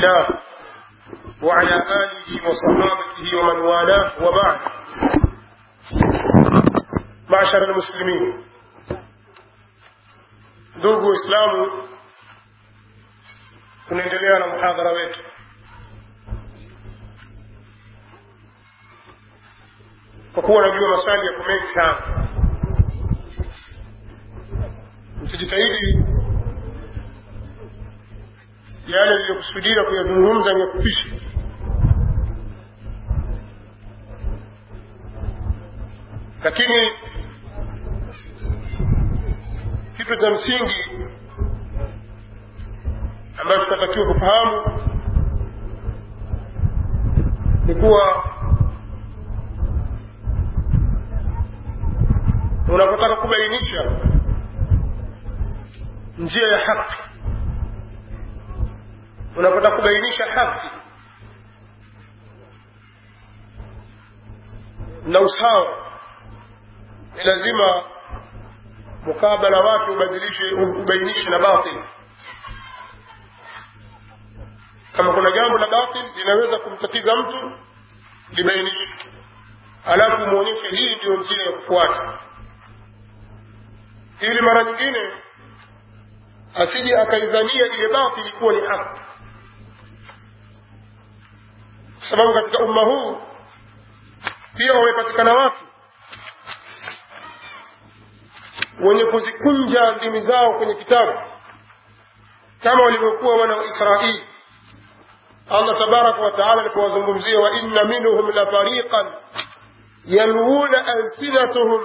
الله وعلى آله وصحابته ومن والاه وبعد معشر المسلمين ndugu waislamu tunaendelea na muhadhara wetu kwa kuwa najua maswali yako mengi sana mtujitahidi yale yaliyokusudia kuyazungumza ni yakupisha lakini kitu cha msingi ambacho tunatakiwa kufahamu ni kuwa unapotaka kubainisha njia ya haki unapotaka kubainisha haki na usawa ni lazima mukabala wake ubadilishe ubainishe na batil kama kuna jambo la batil linaweza kumtatiza mtu libainishe alafu mwonyeshe hii ndiyo njia ya kufuata ili mara nyingine asije akaidhania ile batili kuwa ni haki kwa sababu katika umma huu pia wamepatikana watu wenye kuzikunja ndimi zao kwenye kitabu kama walivyokuwa wana wa israeli allah tabaraka wataala alipowazungumzia wa inna minhum la fariqan yalwuna alsinatuhum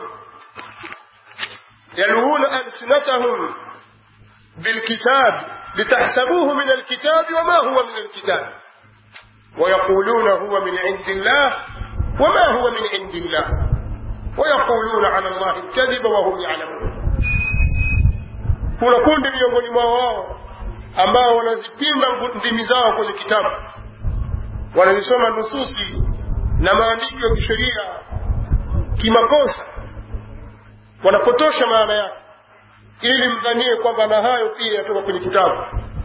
yalwuna alsinatahum bilkitab litahsabuhu min alkitabi wama huwa min alkitab ويقولون هو من عند الله وما هو من عند الله ويقولون على الله الكذب وهم يعلمون kuna kundi miongoni mwao wao ambao wanazipinda ndimi zao kwenye kitabu wanazisoma nususi na maandiko ya kisheria kimakosa wanapotosha maana yake ili mdhanie kwamba na hayo pia yatoka kwenye kitabu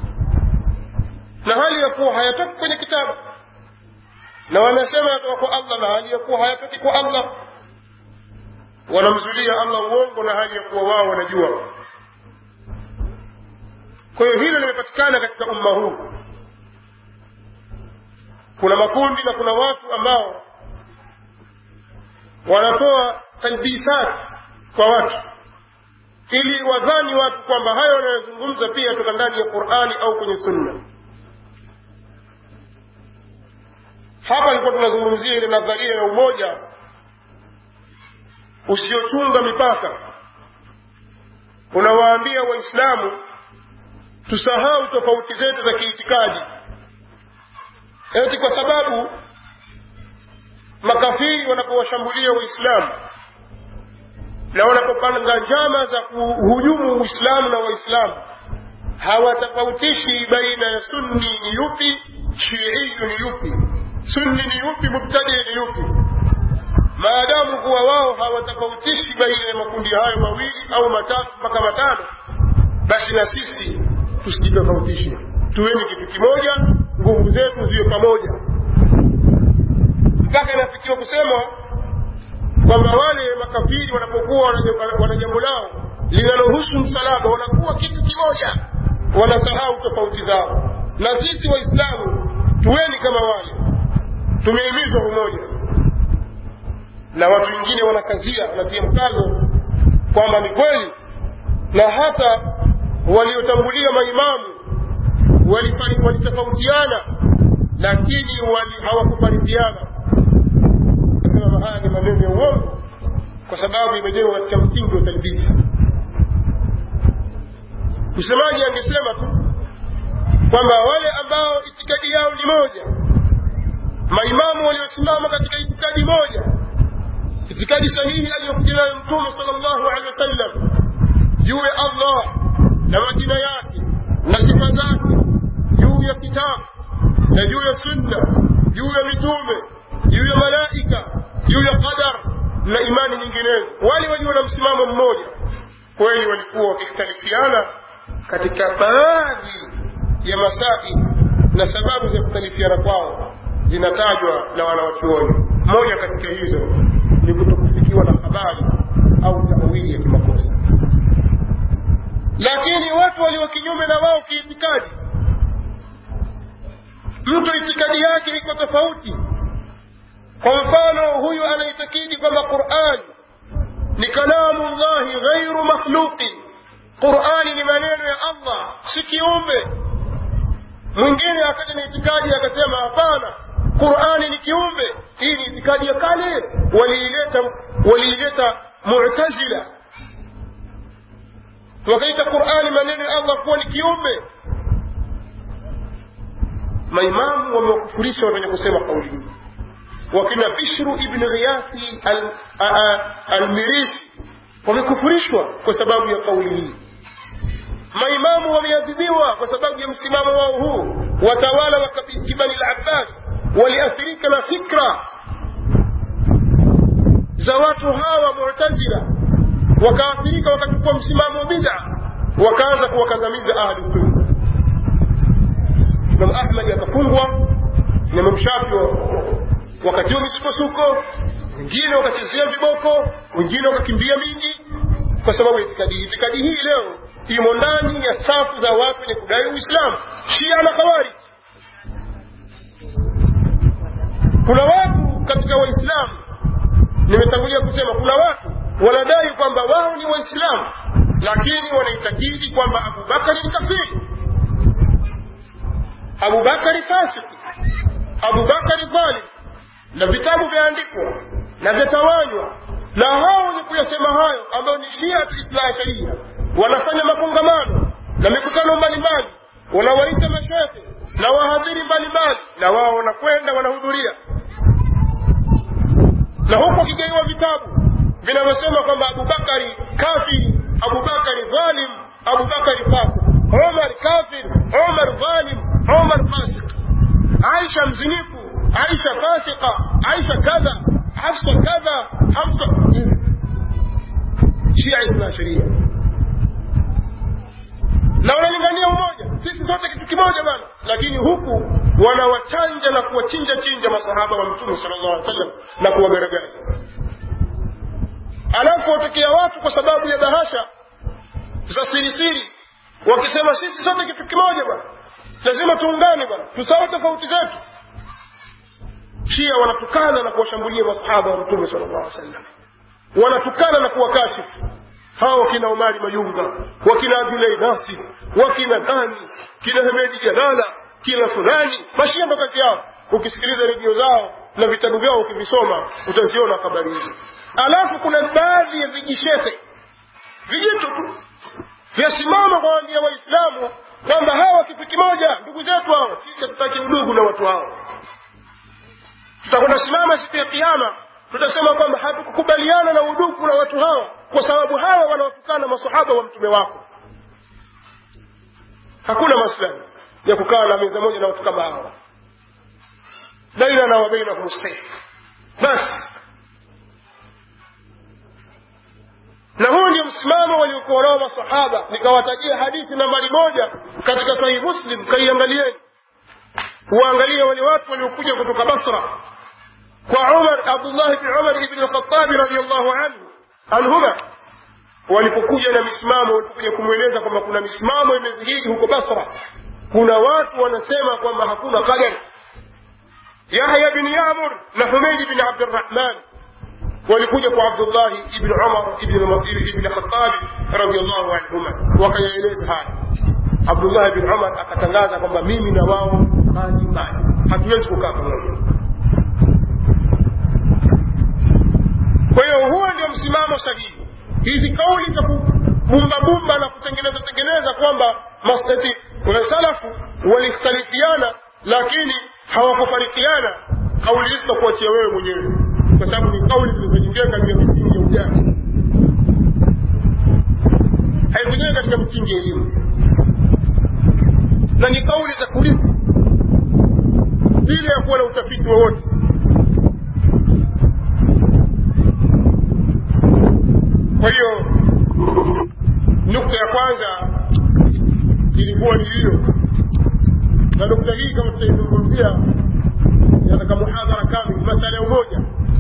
na hali ya kuwa hayatoki kwenye kitabu na wanasema yatoka kwa allah na hali ya kuwa hayatoki kwa allah wanamzulia allah uongo na hali ya kuwa wao wanajua kwa hiyo hilo limepatikana katika umma huu kuna makundi na kuna watu ambao wanatoa talbisat kwa watu ili wadhani watu kwamba hayo wanayozungumza pia yatoka ndani ya qurani au kwenye sunna hapa ilikuwa tunazungumzia ile nadharia ya umoja usiochunga mipaka unawaambia waislamu tusahau tofauti zetu za kiitikadi eti kwa sababu makafiri wanapowashambulia waislamu na wanapopanga njama za kuhujumu uislamu na waislamu hawatofautishi baina ya sunni ni yupi shiiyu ni yupi sunni ni yupi mubtadi ni yupi maadamu kuwa wao hawatofautishi baina ya makundi hayo mawili au matatu mpaka matano basi na sisi tusijitofautishe tuweni kitu kimoja nguvu zetu ziwe pamoja mpaka inafikiwa kusema kwamba wale makafiri wanapokuwa wana jambo lao linalohusu msalaba wanakuwa kitu kimoja wanasahau tofauti zao na sisi waislamu tuweni kama wale tumehimizwa umoja na watu wengine wanakazia wanatia mkazo kwamba ni kweli na hata waliotangulia maimamu walitofautiana lakini hawakufaridiana sema haya ni maneno ya uongo kwa sababu imejengwa katika msingi wa talbisi msemaji angesema tu kwamba wale ambao itikadi yao ni moja maimamu waliosimama katika itikadi moja itikadi sahihi aliyokuja nayo mtume sal llahu alehi wasallam juu ya allah na majina yake na sifa zake juu ya kitabu na juu ya sunna juu ya mitume juu ya malaika juu ya qadar na imani nyinginezo wale walio na msimamo mmoja kweli walikuwa wakikhtalifiana katika baadhi ya masaili na sababu za kukhtalifiana kwao zinatajwa na wanawachuoni moja katika hizo ni kutokufikiwa na habari au tawili ya kimakosa lakini watu walio kinyume na wao kiitikadi mtu itikadi yake iko tofauti kwa mfano huyu anaitakidi kwamba quran ni kalamu llahi ghairu makhluqin qurani ni maneno ya allah si kiumbe mwingine akaja na itikadi akasema hapana qurani ni kiumbe hii ni itikadi ya kale waliileta waliileta mutazila wakaita qurani maneno ya allah kuwa ni kiumbe maimamu wamewakufurisha wenye kusema kauli hii wakina bishru ibn ghiyathi almirisi wamekufurishwa kwa sababu ya kauli hii maimamu wameadhibiwa kwa sababu ya msimamo wao huu watawala wa kibani labbas waliathirika na fikra za watu hawa mutazila wakaathirika wakachukua msimamo wa bida wakaanza kuwakandamiza ahli sunna imam ahmadi akafungwa na imam shafi wakatiwa misukosuko wengine wakachezea viboko wengine wakakimbia mingi kwa sababu ya itikadi hii itikadi hii leo imo ndani ya safu za watu wenye kudai uislamu shia na khawarij kuna watu katika waislamu nimetangulia kusema kuna watu wanadai kwamba wao ni waislamu lakini wanaitakidi kwamba abubakari ni kafiri abubakari fasiki abubakari dhalim na vitabu vyaandikwa na vyatawanywa na hao wenye kuyasema hayo ambayo ni shiatu islah sharia wanafanya makongamano na mikutano mbalimbali wanawaita mashehe na wahadhiri mbalimbali na wao wanakwenda wanahudhuria na huku wakigaiwa vitabu vinavyosema kwamba abubakari kafiri abubakari dhalim abubakari fasik umar kafir umar dhalim umar fasik aisha mzinifu aisha fasika aisha kadha hafsa kadha hafsa shia isna sheria na wanalingania umoja sisi sote kitu kimoja bana lakini huku wanawachanja na kuwachinja chinja masahaba wa mtume sala llahu alih wasallam na kuwagaragaza alafu watokea watu kwa sababu ya bahasha za sirisiri wakisema sisi sote kitu kimoja bwana lazima tuungane bwana tusawe tofauti zetu shia wanatukana na kuwashambulia masahaba wa mtume sala llahu alih wasallam wanatukana na kuwakashifu hawa wakina umari mayunga wakina abdulai nasir wakina nani kina hemedi jalala kina fulani mashia ndo kazi yao ukisikiliza redio zao na vitabu vyao ukivisoma utaziona habari hizo alafu kuna baadhi ya vijishehe vijito tu vyasimama kwawaambia waislamu kwamba hawa kitu kimoja ndugu zetu hawa sisi hatutaki udugu na watu hao tutakwenda simama siku ya kiama tutasema kwamba hatukukubaliana na udugu na watu hawa kwa sababu hawa wanawatukana masahaba wa mtume wako hakuna maslahi ya kukaa na meza moja na watu kama hawa bainana wa bainahum saif basi na huu ndio msimamo waliokuwa nao masahaba nikawatajia hadithi nambari moja katika sahihi muslim kaiangalieni uangalie wale watu waliokuja kutoka basra kwa umar abdullah bni umar ibni lkhatabi radiallahu anhu anhuma walipokuja na misimamo walipokuja kumweleza kwamba kuna misimamo imedhihiri huko basra kuna watu wanasema kwamba hakuna qadar yahya bin yamur na humeidi bin abdirahman walikuja kwa abdullahi ibn umar ibn khatabi radiallahu anhuma wakayaeleza haya abdullahi bin umar akatangaza kwamba mimi na wao mbali mbali hatuwezi kukaa pamoja kwa hiyo huo ndio msimamo sahihi hizi kauli za kubumbabumba na kutengeneza tengeneza kwamba masati salafu walikhtalifiana lakini hawakufarikiana kauli hizi takuachia wewe mwenyewe kwa sababu ni kauli zilizojengeka katika misingi ya ujana haikujengeka katika misingi ya elimu na ni kauli za kulipa bila ya kuwa na utafiti wowote kwa hiyo nukta ya kwanza ilikuwa ni hiyo na nukta hii kama tutaizungumzia yataka muhadhara kamili masala ya umoja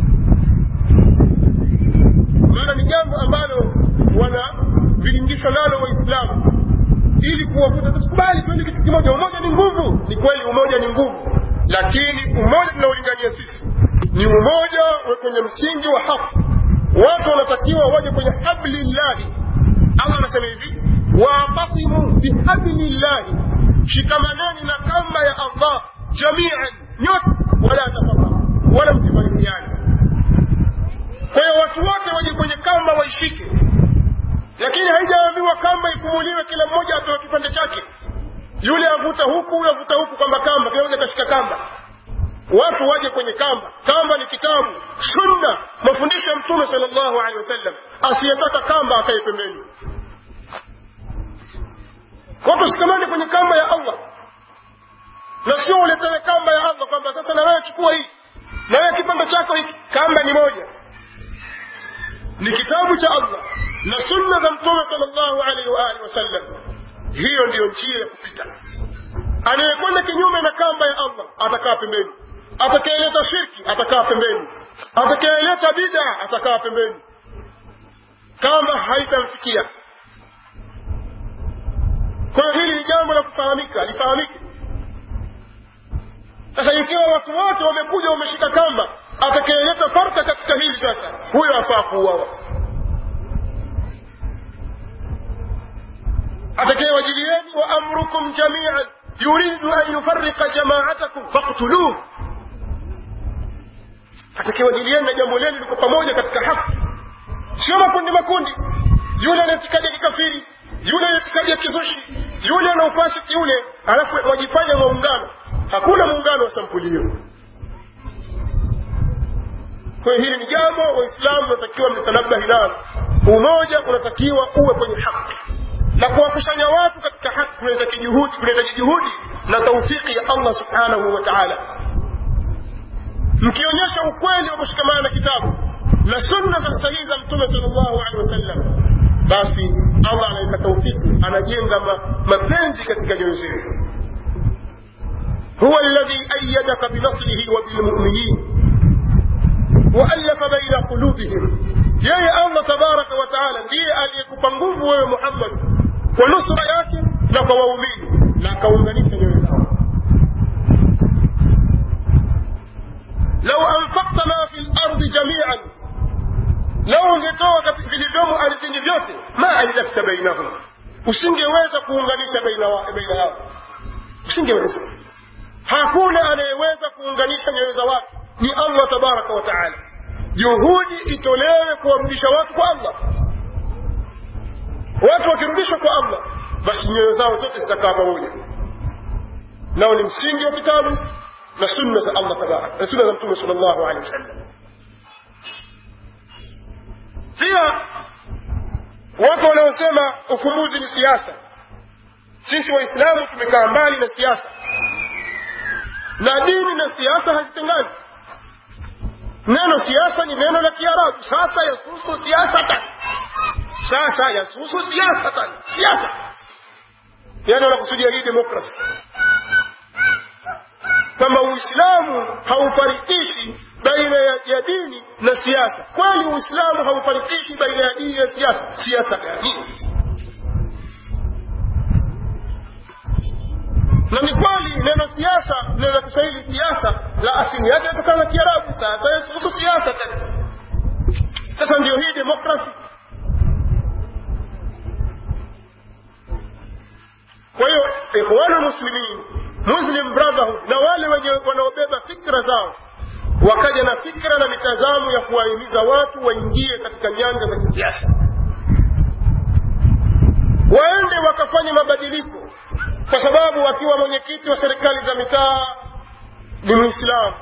maana ni jambo ambalo wanavilingishwa nalo waislamu ili kuwavuta tusikubali tuende kitu kimoja umoja ni nguvu ni kweli umoja ni nguvu lakini umoja tunaolingania sisi ni umoja kwenye msingi wa haki watu wanatakiwa waje kwenye hablillahi allah anasema hivi waatasimu bihablillahi shikamaneni na kamba ya allah jamian nyote wala tafaka wala msifarikiane kwa hiyo watu wote waje kwenye kamba waishike lakini haijaambiwa kamba ifumuliwe kila mmoja atoe kipande chake yule avuta huku huyu avuta huku kwamba kamba kila mmoja kashika kamba watu waje kwenye kamba kamba ni kitabu sunna mafundisho ya mtume sal llahu alehi wasallam asiyetaka kamba akae pembeni watu shikamani kwenye kamba ya allah na sio uletewe kamba ya allah kwamba sasa na wewe chukua hii na wewe kipande chako hiki kamba ni moja ni kitabu cha allah na sunna za mtume sal llahu alaihi waalihi wasallam hiyo ndiyo njia ya kupita anayekwenda kinyume na kamba ya allah atakaa pembeni atakayeleta shirki atakaa pembeni atakayeleta bida atakaa pembeni kamba haitamfikia kwa hiyo hili ni jambo la kufahamika lifahamike sasa ikiwa watu wote wamekuja wameshika kamba atakayeleta farka katika hili sasa huyo afaa kuuawa atakayewajilieni wa amrukum jamian yuridu an yufarika jamaatakum faktuluh atakayewajilieni na jambo lenu liko pamoja katika haki sio makundi makundi yule anaitikaji ya kikafiri yule anaitikaji ya kizushi yule ana ufasiki yule alafu wajifanya maungano hakuna muungano wa sampuli hiyo kwa hiyo hili ni jambo waislamu unatakiwa mtanabahi nalo umoja unatakiwa uwe kwenye haki na kuwakusanya watu katika haki kunahitaji juhudi kunahitaji juhudi na taufiki ya allah subhanahu wa taala mkionyesha ukweli wa kushikamana na kitabu na sunna za sahihi za mtume sal llahu alehi wasallam basi allah anaweka taufiki anajenga mapenzi katika nyoyo zetu هو الذي أيدك بنصره وبالمؤمنين وألف بين قلوبهم yeye allah tabaraka wataala ndiye aliyekupa nguvu wewe muhammad kwa nusra yake na kwa waumini na akaunganisha nyoyo zao lau anfakta ma fi lardi jamian lau ungetoa vilivyomo ardhini vyote ma allafta bainahum usingeweza kuunganisha baina yao usingeweza hakuna anayeweza kuunganisha nyoyo za watu ni allah tabaraka wataala juhudi itolewe kuwarudisha watu kwa allah watu wakirudishwa kwa allah basi nyoyo zao zote zitakaa pamoja nao ni msingi wa kitabu na sunna za allah tabaraka na sunna za mtume sal llahu alehi wasallam pia watu wanaosema ufumbuzi ni siasa sisi waislamu tumekaa mbali na siasa na dini na siasa hazitengani neno siasa ni neno la kiarabu sasa yasusu siasatan sasa yasusu siasatan siasa yani wanakusudia hii demokrasi kwamba uislamu haufarikishi baina ya, ya dini na siasa kweli uislamu haufarikishi baina ya dini na siasa siasa gani na ni kweli neno siasa neno la kiswahili siasa la asili yake inatokana na kiarabu sasa yasuhusu siasa tena sasa ndio hii demokrasi kwa hiyo ikhwanu muslimin muslim brotherhood na wale wenye wanaobeba fikra zao wakaja na fikra na mitazamo ya kuwahimiza watu waingie katika nyanja za kisiasa waende wakafanye mabadiliko kwa sababu akiwa mwenyekiti wa serikali za mitaa ni mwislamu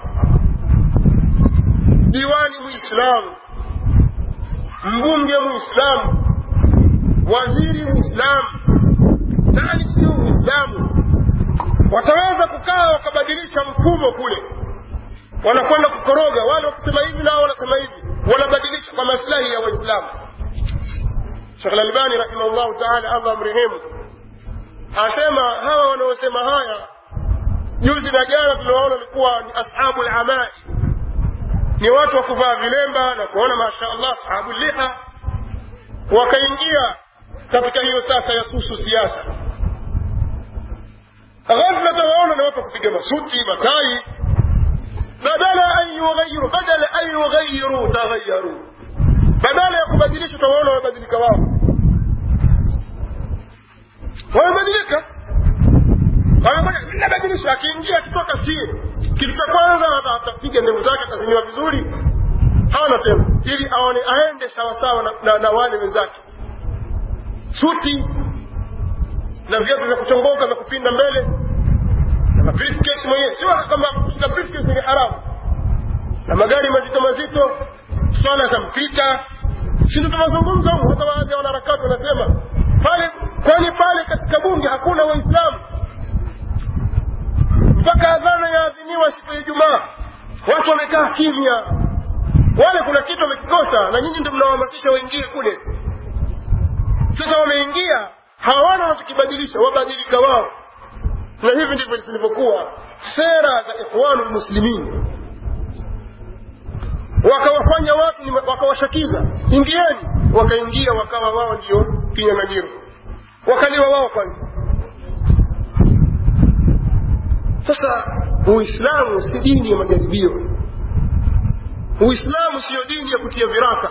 diwani mwislamu mbunge mwislamu waziri mwislamu nani sio mwislamu wataweza kukaa wakabadilisha mfumo kule wanakwenda kukoroga wale wakisema hivi nao wanasema hivi wanabadilisha kwa maslahi ya waislamu shekh lalbani rahimahullahu taala allah amrehemu asema hawa wanaosema haya juzi na jana tuliwaona walikuwa ni ashabu lamai ni watu wa kuvaa vilemba na kuona masha allah ashabu liha wakaingia katika hiyo sasa ya kuhusu siasa ghafla tawaona na watu wa kupiga masuti matai badala an yughayiru badala an yughayiru taghayaru badala ya kubadilisha utawaona wamebadilika wao wamebadilika nabadilisha akiingia akitoka sie kitu cha kwanza atapiga ndevu zake ataziniwa vizuri hana tena ili aone aende sawasawa na, na, na wale wenzake suti na viatu vya kuchongoka vya kupinda mbele na briefcase mwenyewe sio kama na briefcase ni haramu na magari mazito mazito swala za mpita si ndio tunazungumza huko hata baadhi ya wanaharakati wanasema pale kwani pale katika bunge hakuna waislamu mpaka adhana yaadhiniwa siku ya ijumaa watu wamekaa kimya wale kuna kitu wamekikosa na nyinyi ndio mnawahamasisha waingie kule sasa wameingia hawana wanachokibadilisha wabadilika wao na hivi ndivyo zilivyokuwa sera za ikhwanu lmuslimin wakawafanya watu wakawashakiza ingieni wakaingia wakawa wao ndio kinyang'anyiro wakaliwa wao kwanza sasa uislamu si dini ya majaribio uislamu siyo dini ya kutia viraka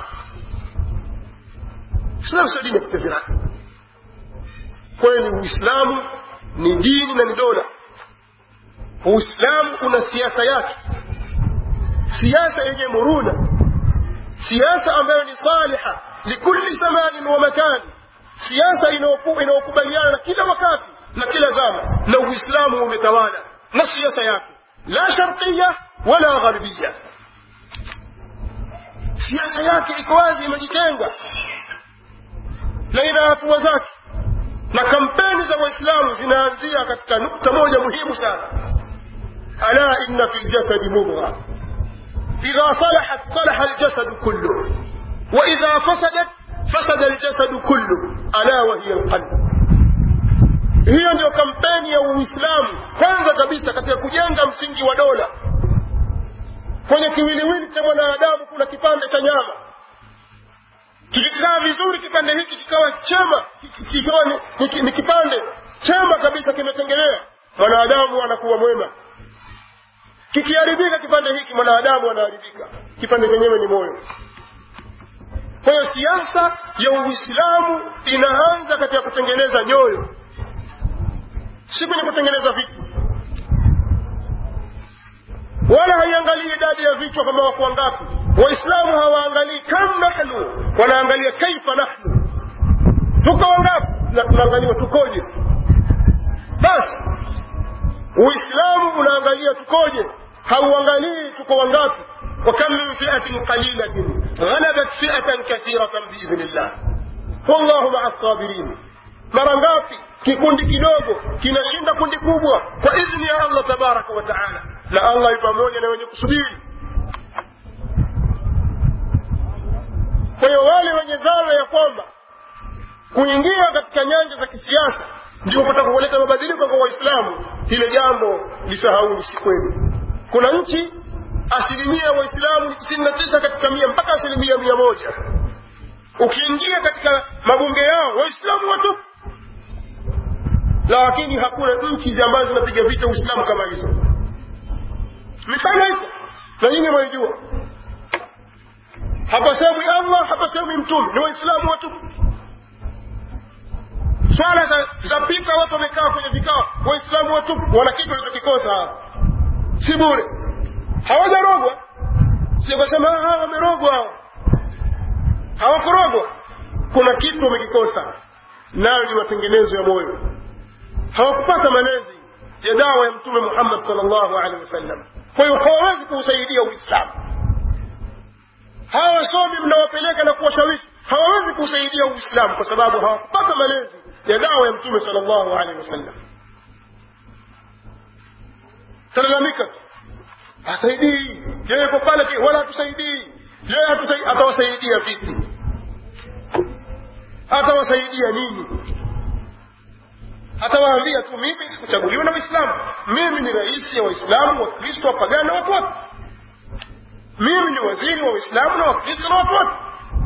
uislamu sio dini ya kutia viraka kweli uislamu ni dini na ni dola uislamu una siasa yake siasa yenye muruna siasa ambayo ni saliha likulli zamanin wa makani siasa inayokubaliana na kila wakati na kila zama na uislamu umetawala na siasa yake la sharqiya wala gharbiya siasa yake iko wazi imejitenga na ina hatua zake na kampeni za waislamu zinaanzia katika nukta moja muhimu sana ala inna fi ljasadi mudgha idha salahat salaha aljasadu kullu wa idha fasadat fasada aljasadu kullu ala wa hiya alqalb hiyo ndio kampeni ya uislamu kwanza kabisa katika kujenga msingi wa dola kwenye kiwiliwili cha mwanadamu kuna kipande cha nyama kikikaa vizuri kipande hiki kikawa chema kikawa ni, ni, ni kipande chema kabisa kimetengelea mwanadamu anakuwa mwema kikiharibika kipande hiki mwanadamu anaharibika kipande chenyewe ni moyo kwa hiyo siasa ya uislamu inaanza katika kutengeneza nyoyo si kwenye kutengeneza vitu wala haiangalii idadi ya vichwa kama wako wangapi waislamu hawaangalii kam nahnu wanaangalia kaifa nahnu tuko wangapi tunaangaliwa tukoje basi uislamu unaangalia tukoje hauangalii tuko wangapi وكم من فئة قليلة غلبت فئة كثيرة بإذن الله والله مع الصابرين mara ngapi kikundi kidogo kinashinda kundi kubwa kwa idhni ya allah tabaraka wa taala na allah yu pamoja na wenye kusubiri kwa hiyo wale wenye dhana ya kwamba kuingia katika nyanja za kisiasa ndio kutaka kuleta mabadiliko kwa waislamu hilo jambo lisahauni si kweli kuna nchi asilimia ya waislamu ni tisini na tisa katika mia mpaka asilimia mia moja ukiingia katika mabunge yao waislamu watupu lakini hakuna nchi ambazo zinapiga vita uislamu kama hizo mifano iko na nyinyi mwaijua hapasemwi allah hapasemwi mtume ni waislamu watupu swala za, za pita watu wamekaa kwenye vikao waislamu watupu wana kitu walichokikosa hawa si bure hawajarogwa sikasema hawa wamerogwa hawa hawakurogwa kuna kitu wamekikosa nayo ni matengenezo ya moyo hawakupata malezi ya dawa ya mtume muhammad salllahu alehi wasallam kwa hiyo hawawezi kuusaidia uislamu hawa wasomi mnawapeleka na kuwashawishi hawawezi kuusaidia uislamu kwa sababu hawakupata malezi ya dawa ya mtume salllahu alehi wasallam talalamika tu hasaidii yeye ko pale wala hatusaidii yeye atawasaidia vipi atawasaidia nini atawaambia tu mimi sikuchaguliwa na waislamu mimi ni rais ya waislamu wakristo wapagani na watu wote mimi ni waziri wa waislamu na wakristo na watu wote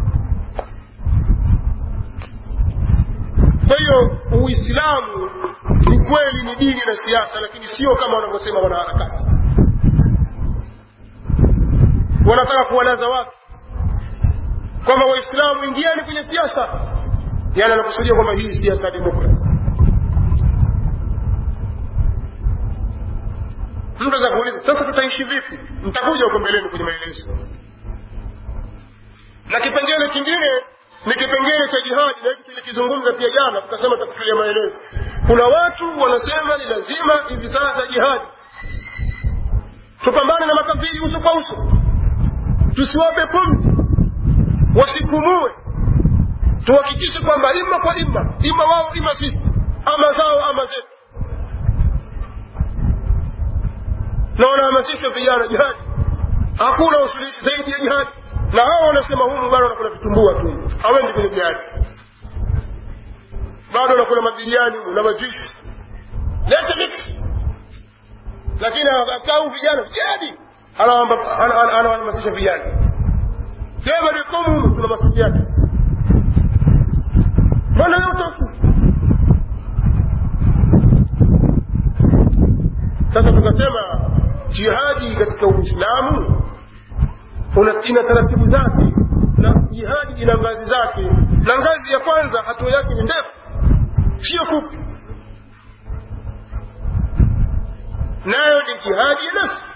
kwa hiyo uislamu ni kweli ni dini na siasa lakini sio kama wanavyosema wanaharakati wanataka kuwalaza watu kwamba waislamu ingiani kwenye siasa yani anakusudia kwamba hii siasa ya demokrasi mtu aweza kuuliza sasa tutaishi vipi mtakuja huko mbeleni kwenye maelezo na kipengele kingine ni kipengele cha jihadi na hiki tulikizungumza pia jana tukasema tutakutulia maelezo kuna watu wanasema ni lazima hivi sasa jihadi tupambane na makafiri uso kwa uso tusiwape pumzi wasipumue tuhakikishe kwamba ima kwa ima ima wao ima sisi ama zao ama zetu na wanahamasisha vijana jihadi hakuna usuluhishi zaidi ya jihadi na hao wanasema humu bado wanakula vitumbua tu hawendi kwenye jihadi bado wanakula mabiriani na majuisi lete mix lakini akau vijana jihadi anawahamasisha vijana sema likumu humu tuna masiki yake mbona yote sasa tukasema jihadi katika uislamu ina taratibu zake na jihadi ina ngazi zake na ngazi ya kwanza hatua yake ni ndefu sio fupi nayo ni jihadi ya nafsi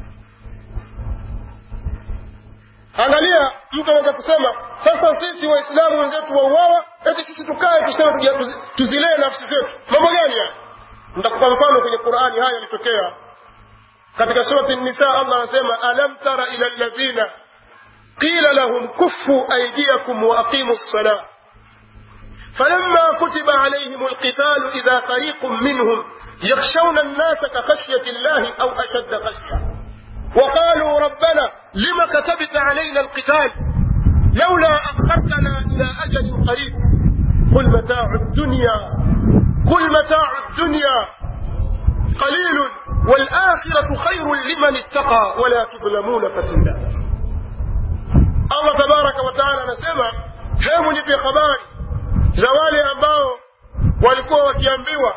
angalia mtu anaweza kusema sasa sisi waislamu wenzetu wauawa eti sisi tukae tuseme tuzilee nafsi zetu mambo gani haya nitakupa mfano kwenye qurani haya yalitokea katika surati nisa allah anasema alam tara ila alladhina qila lahum kuffu aydiyakum wa aqimu lsalah فلما كتب عليهم القتال إذا فريق منهم يخشون الناس كخشية الله أو أشد خشية وقالوا ربنا لم كتبت علينا القتال لولا أخرتنا إلى أجل قريب قل متاع الدنيا قل متاع الدنيا قليل والآخرة خير لمن اتقى ولا تظلمون فتيلا الله تبارك وتعالى anasema hebu nipe habari za wale ambao walikuwa wakiambiwa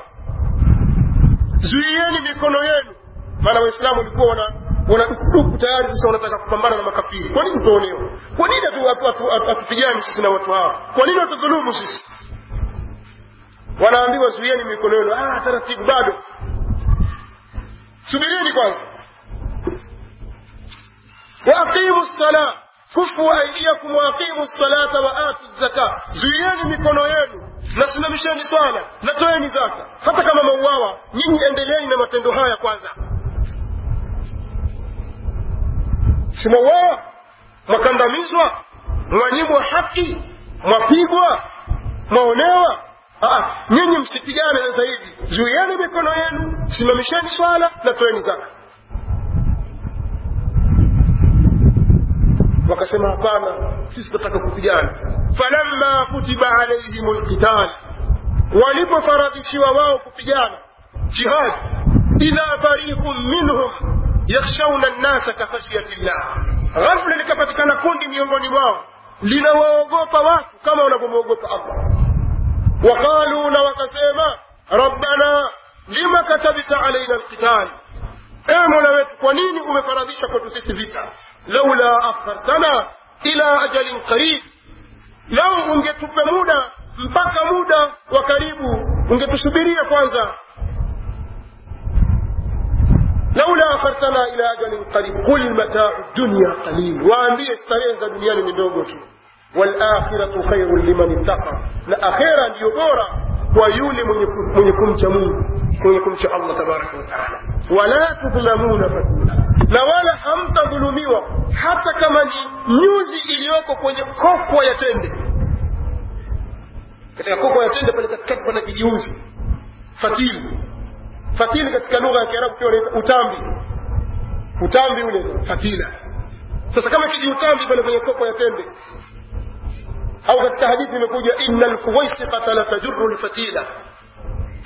zuieni mikono yenu maana waislamu walikuwa wana wanadukuduku tayari sasa wanataka kupambana na makafiri kwa nini tuonewa kwa nini hatupigani sisi na watu hawa kwa nini watudhulumu sisi wanaambiwa zuieni mikono yenu ah taratibu bado subirini kwanza waaqimu ssala kufu aidiakum waaqimu ssalata wa atu zaka zuieni mikono yenu nasimamisheni swala na toeni zaka hata kama mauawa nyinyi endeleeni na matendo haya kwanza simauawa mwakandamizwa mwanyimwa haki mwapigwa mwaonewa nyinyi msipigane sasa hivi zuieni mikono yenu simamisheni swala na toeni zaka wakasema hapana sisi tunataka kupigana falamma kutiba alaihim lqital walipofaradhishiwa wao kupigana jihad idha fariqun minhum yakhshawna nnasa kakhashyati llah ghafla likapatikana kundi miongoni mwao linawaogopa watu kama wanavyomwogopa allah وقالوا na wakasema rabbana lima katabta alaina alqital ewe mola wetu kwa nini umefaradhisha kwetu sisi vita laula akhartana ila ajalin qarib lau ungetupe muda mpaka muda wa karibu ungetusubiria kwanza laula akhartana ila ajalin qarib qul mataa dunya qalil waambie starehe za duniani ni ndogo tu walakhiratu khairun liman ittaqa na akhira ndiyo bora kwa yule mwenye kumcha mungu mwenye kumcha allah tabaraka wataala wala tudhlamuna fatila na wala hamtadhulumiwa hata kama ni nyuzi iliyoko kwenye kokwa ya tende katika kokwa ya tende pale katikati pana kijiuzi fatili fatili katika lugha ya kiarabu pia wanaita utambi utambi ule fatila sasa kama kijiutambi pale kwenye kokwa ya tende au katika hadithi imekuja inna lfuwaisiqata la tajuru lfatila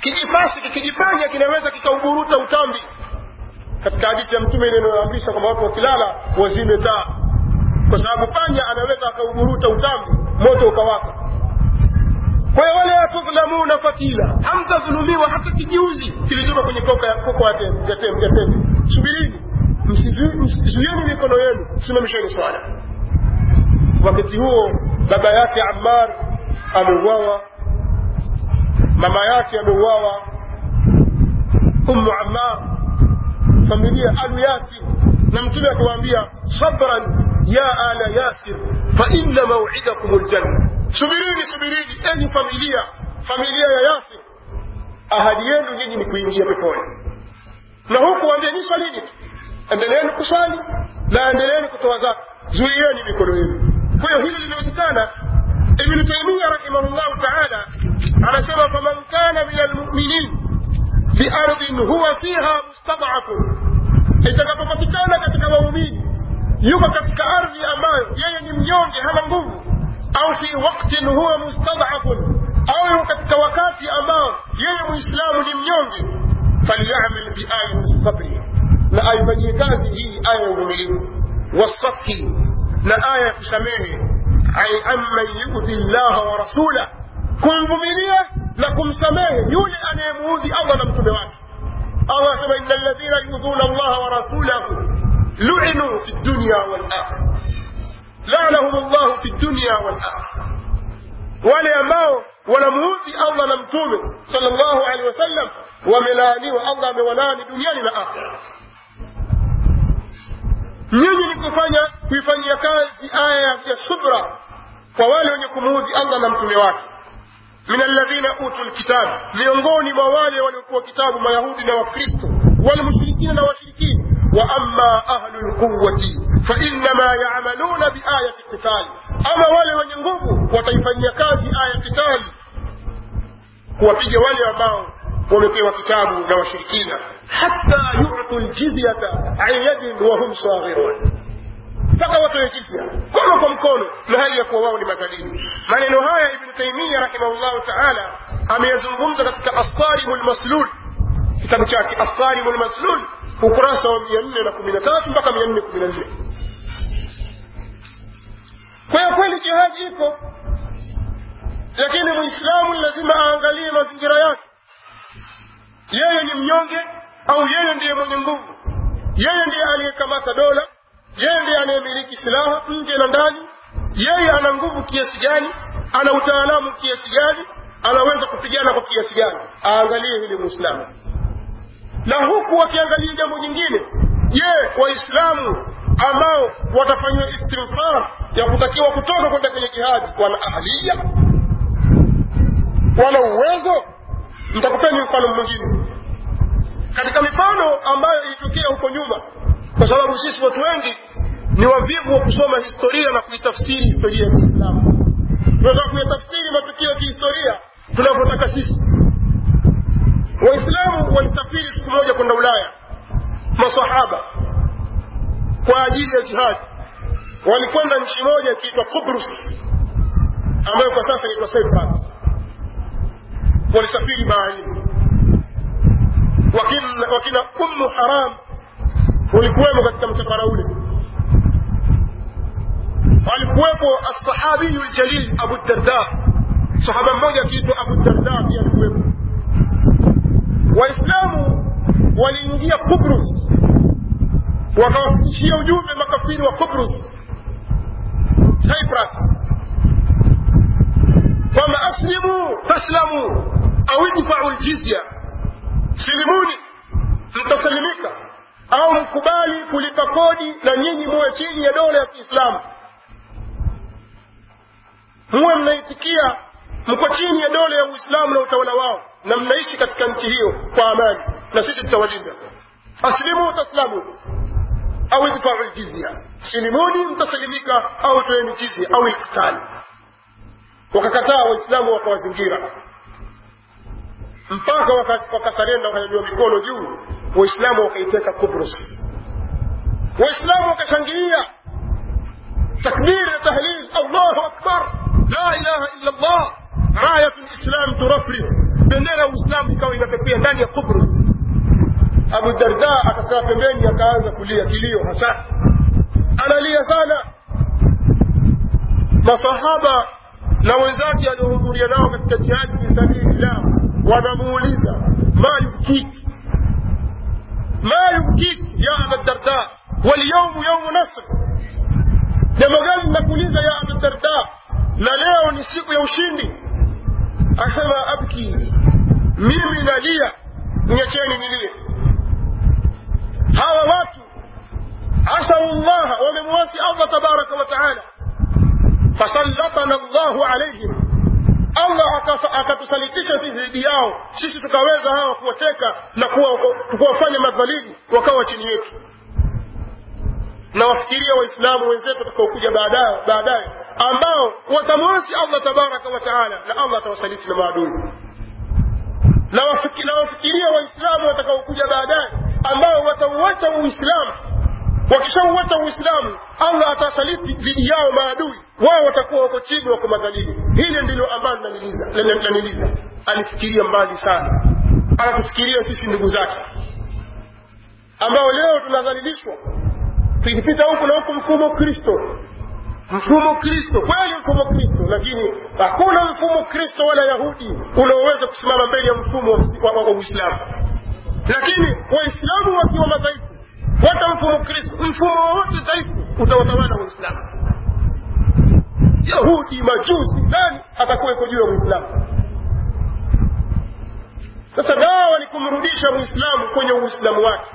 kijifasi kijipanya kinaweza kikauburuta utambi katika hadithi ya mtume ile inayoamrisha kwamba watu wakilala wazime taa kwa sababu panya anaweza akauburuta utambi moto ukawaka kwa hiyo wala tudhlamuna fatila hamtadhulumiwa hata kijuzi kilichoka kwenye koka ya koko ya tembe ya tembe ya tembe subirini msizuieni mikono yenu simamisheni swala wakati huo baba yake ammar ameuawa mama yake ameuawa ummu ammar familia alu yasir na mtume akiwaambia sabran ya ala yasir fa inna mauidakum ljanna subirini subirini enyi familia familia ya yasir ahadi yenu nyinyi ni kuingia peponi na huku waambia nyi swalini tu endeleeni kuswali na endeleeni kutoa zaka zuieni mikono yenu kwa hiyo hili linawezekana ibnu taimia rahimahullahu taala anasema faman kana min almuminin fi ardhin huwa fiha mustadafun itakapopatikana katika waumini yuko katika ardhi ambayo yeye ni mnyonge hana nguvu au fi waktin huwa mustadafun au yuko katika wakati ambao yeye muislamu ni mnyonge falyamal biayati sabri na aifanyie kazi hii aya ya uvumilivu wasafhi na aya ya kusamehe ai amman yudhi llaha wa rasulah kumvumilia na kumsamehe yule anayemuudhi allah na mtume wake allah asema ina ladhina yudhuna allaha wa rasulahu luinuu fi dunya walakhira lanahum llahu fi dunya walakhira wale ambao wanamuudhi allah na mtume sal llahu alehi wasallam wamelaaniwa allah amewalaani duniani na akhira nyinyi ni kufanya kuifanyia kazi aya ya subra kwa wale wenye kumuudhi allah na mtume wake min alladhina utu lkitab miongoni mwa wale waliokuwa kitabu mayahudi na wakristo walmushrikina na washirikini wa ama ahlu lquwati fainama yamaluna biayati qitali ama wale wenye nguvu wataifanyia kazi aya kitali kuwapiga wale ambao wamepewa kitabu na washirikina hata yutu ljizyata an yadin wahum saghirun mpaka watoe jizya mkono kwa mkono na hali ya kuwa wao ni madhalili maneno haya ibnu taimia rahimahullahu taala ameyazungumza katika asarimu lmaslul kitabu chake asarimu lmaslul ukurasa wa mia nne na kumi na tatu mpaka mia nne kumi na nne kwa hiyo kweli jihadi ipo lakini mwislamu lazima aangalie mazingira yake yeye ni mnyonge au yeye ndiye mwenye nguvu yeye ndiye aliyekamata dola yeye ndiye anayemiliki silaha nje na ndani yeye ana nguvu kiasi gani ana utaalamu kiasi gani anaweza kupigana kwa kiasi gani aangalie hili mwislamu na huku wakiangalia jambo jingine je waislamu ambao watafanyiwa istinfar ya kutakiwa kutoka kwenda kwenye jihadi wana ahlia wana uwezo nitakupeni mfano mwingine katika mifano ambayo ilitokea huko nyuma kwa sababu sisi watu wengi ni wavivu wa kusoma historia na kuitafsiri historia ya kiislamu tunataka kuyatafsiri matukio ya kihistoria tunavyotaka sisi waislamu walisafiri siku moja kwenda ulaya masahaba kwa ajili ya jihadi walikwenda nchi moja ikiitwa kubrus ambayo kwa sasa inaitwa cyprus walisafiri baharini wakina, wakina ummu haram walikuwemo katika msafara ule walikuwepo alsahabiyu ljalil abu darda sahaba mmoja akiitwa abu darda pia alikuwepo waislamu waliingia kubrus wakawafikishia ujumbe makafiri wa kubrus cyprus kwamba aslimu taslamu au idfau ljizya silimuni mtasalimika au mkubali kulipa kodi na nyinyi muwe chini ya dola ya kiislamu muwe mnaitikia mko chini ya dola ya uislamu na utawala wao na mnaishi katika nchi hiyo kwa amani na sisi tutawalinda aslimu taslamu au idfau ljizya silimuni mtasalimika au toeni jizya au iktali wakakataa waislamu wakawazingira mpaka wakasarenda wakanyanyua mikono juu waislamu wakaiteka kubrus waislamu wakashangilia takbir na tahlil allahu akbar la ilaha illa allah rayatu lislam turafri bendera ya uislamu ikawa inapepea ndani ya kubrus abu darda akakaa pembeni akaanza kulia kilio hasa analia sana masahaba na wenzake aliohudhuria nao katika jihadi fi sabilillah wanamuuliza ma yubkiki ma yubkiki ya aba darda walyaumu yaumu nasr jambo gani linakuuliza ya aba darda na leo ni siku ya ushindi akasema abki mimi nalia niacheni nilie hawa watu asau llaha wamemwasi allah tabaraka wa taala fasallatana llahu alaihim allah akatusalitisha sisi dhidi yao sisi tukaweza hawa kuwateka na kuwafanya madhalili wakawa chini yetu na wafikiria waislamu wenzetu watakaokuja baadaye baadaye ambao watamwasi allah tabaraka wa taala na allah atawasaliti na maadui na wafikiria waislamu watakaokuja baadaye ambao watauacha uislamu wakishauacha uislamu allah atasaliti dhidi yao maadui wao watakuwa wako chini wako madhalili hili ndilo ambalo laniliza alifikiria mbali sana anatufikiria sisi ndugu zake ambao leo tunadhalilishwa tukipita huku na huku mfumo kristo mfumo kristo kweli mfumo kristo lakini hakuna mfumo kristo wala yahudi unaoweza kusimama mbele ya mfumo wa uislamu lakini waislamu wakiwa madhaifu hata mfumo kristo mfumo wowote dhaifu utawatawala waislamu yahudi majusi nani atakuwa iko juu ya uislamu sasa dawa ni kumrudisha muislamu kwenye uislamu wake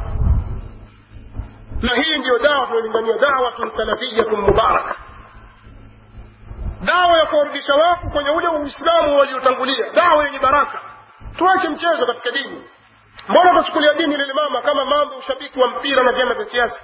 na hii ndiyo dawa tunalingania dawatun salafiyatun mubaraka dawa ya kuwarudisha watu kwenye ule uislamu waliotangulia dawa yenye baraka tuache mchezo katika dini mbona tuchukulia dini lilimama kama mambo ushabiki wa mpira na vyama vya siasa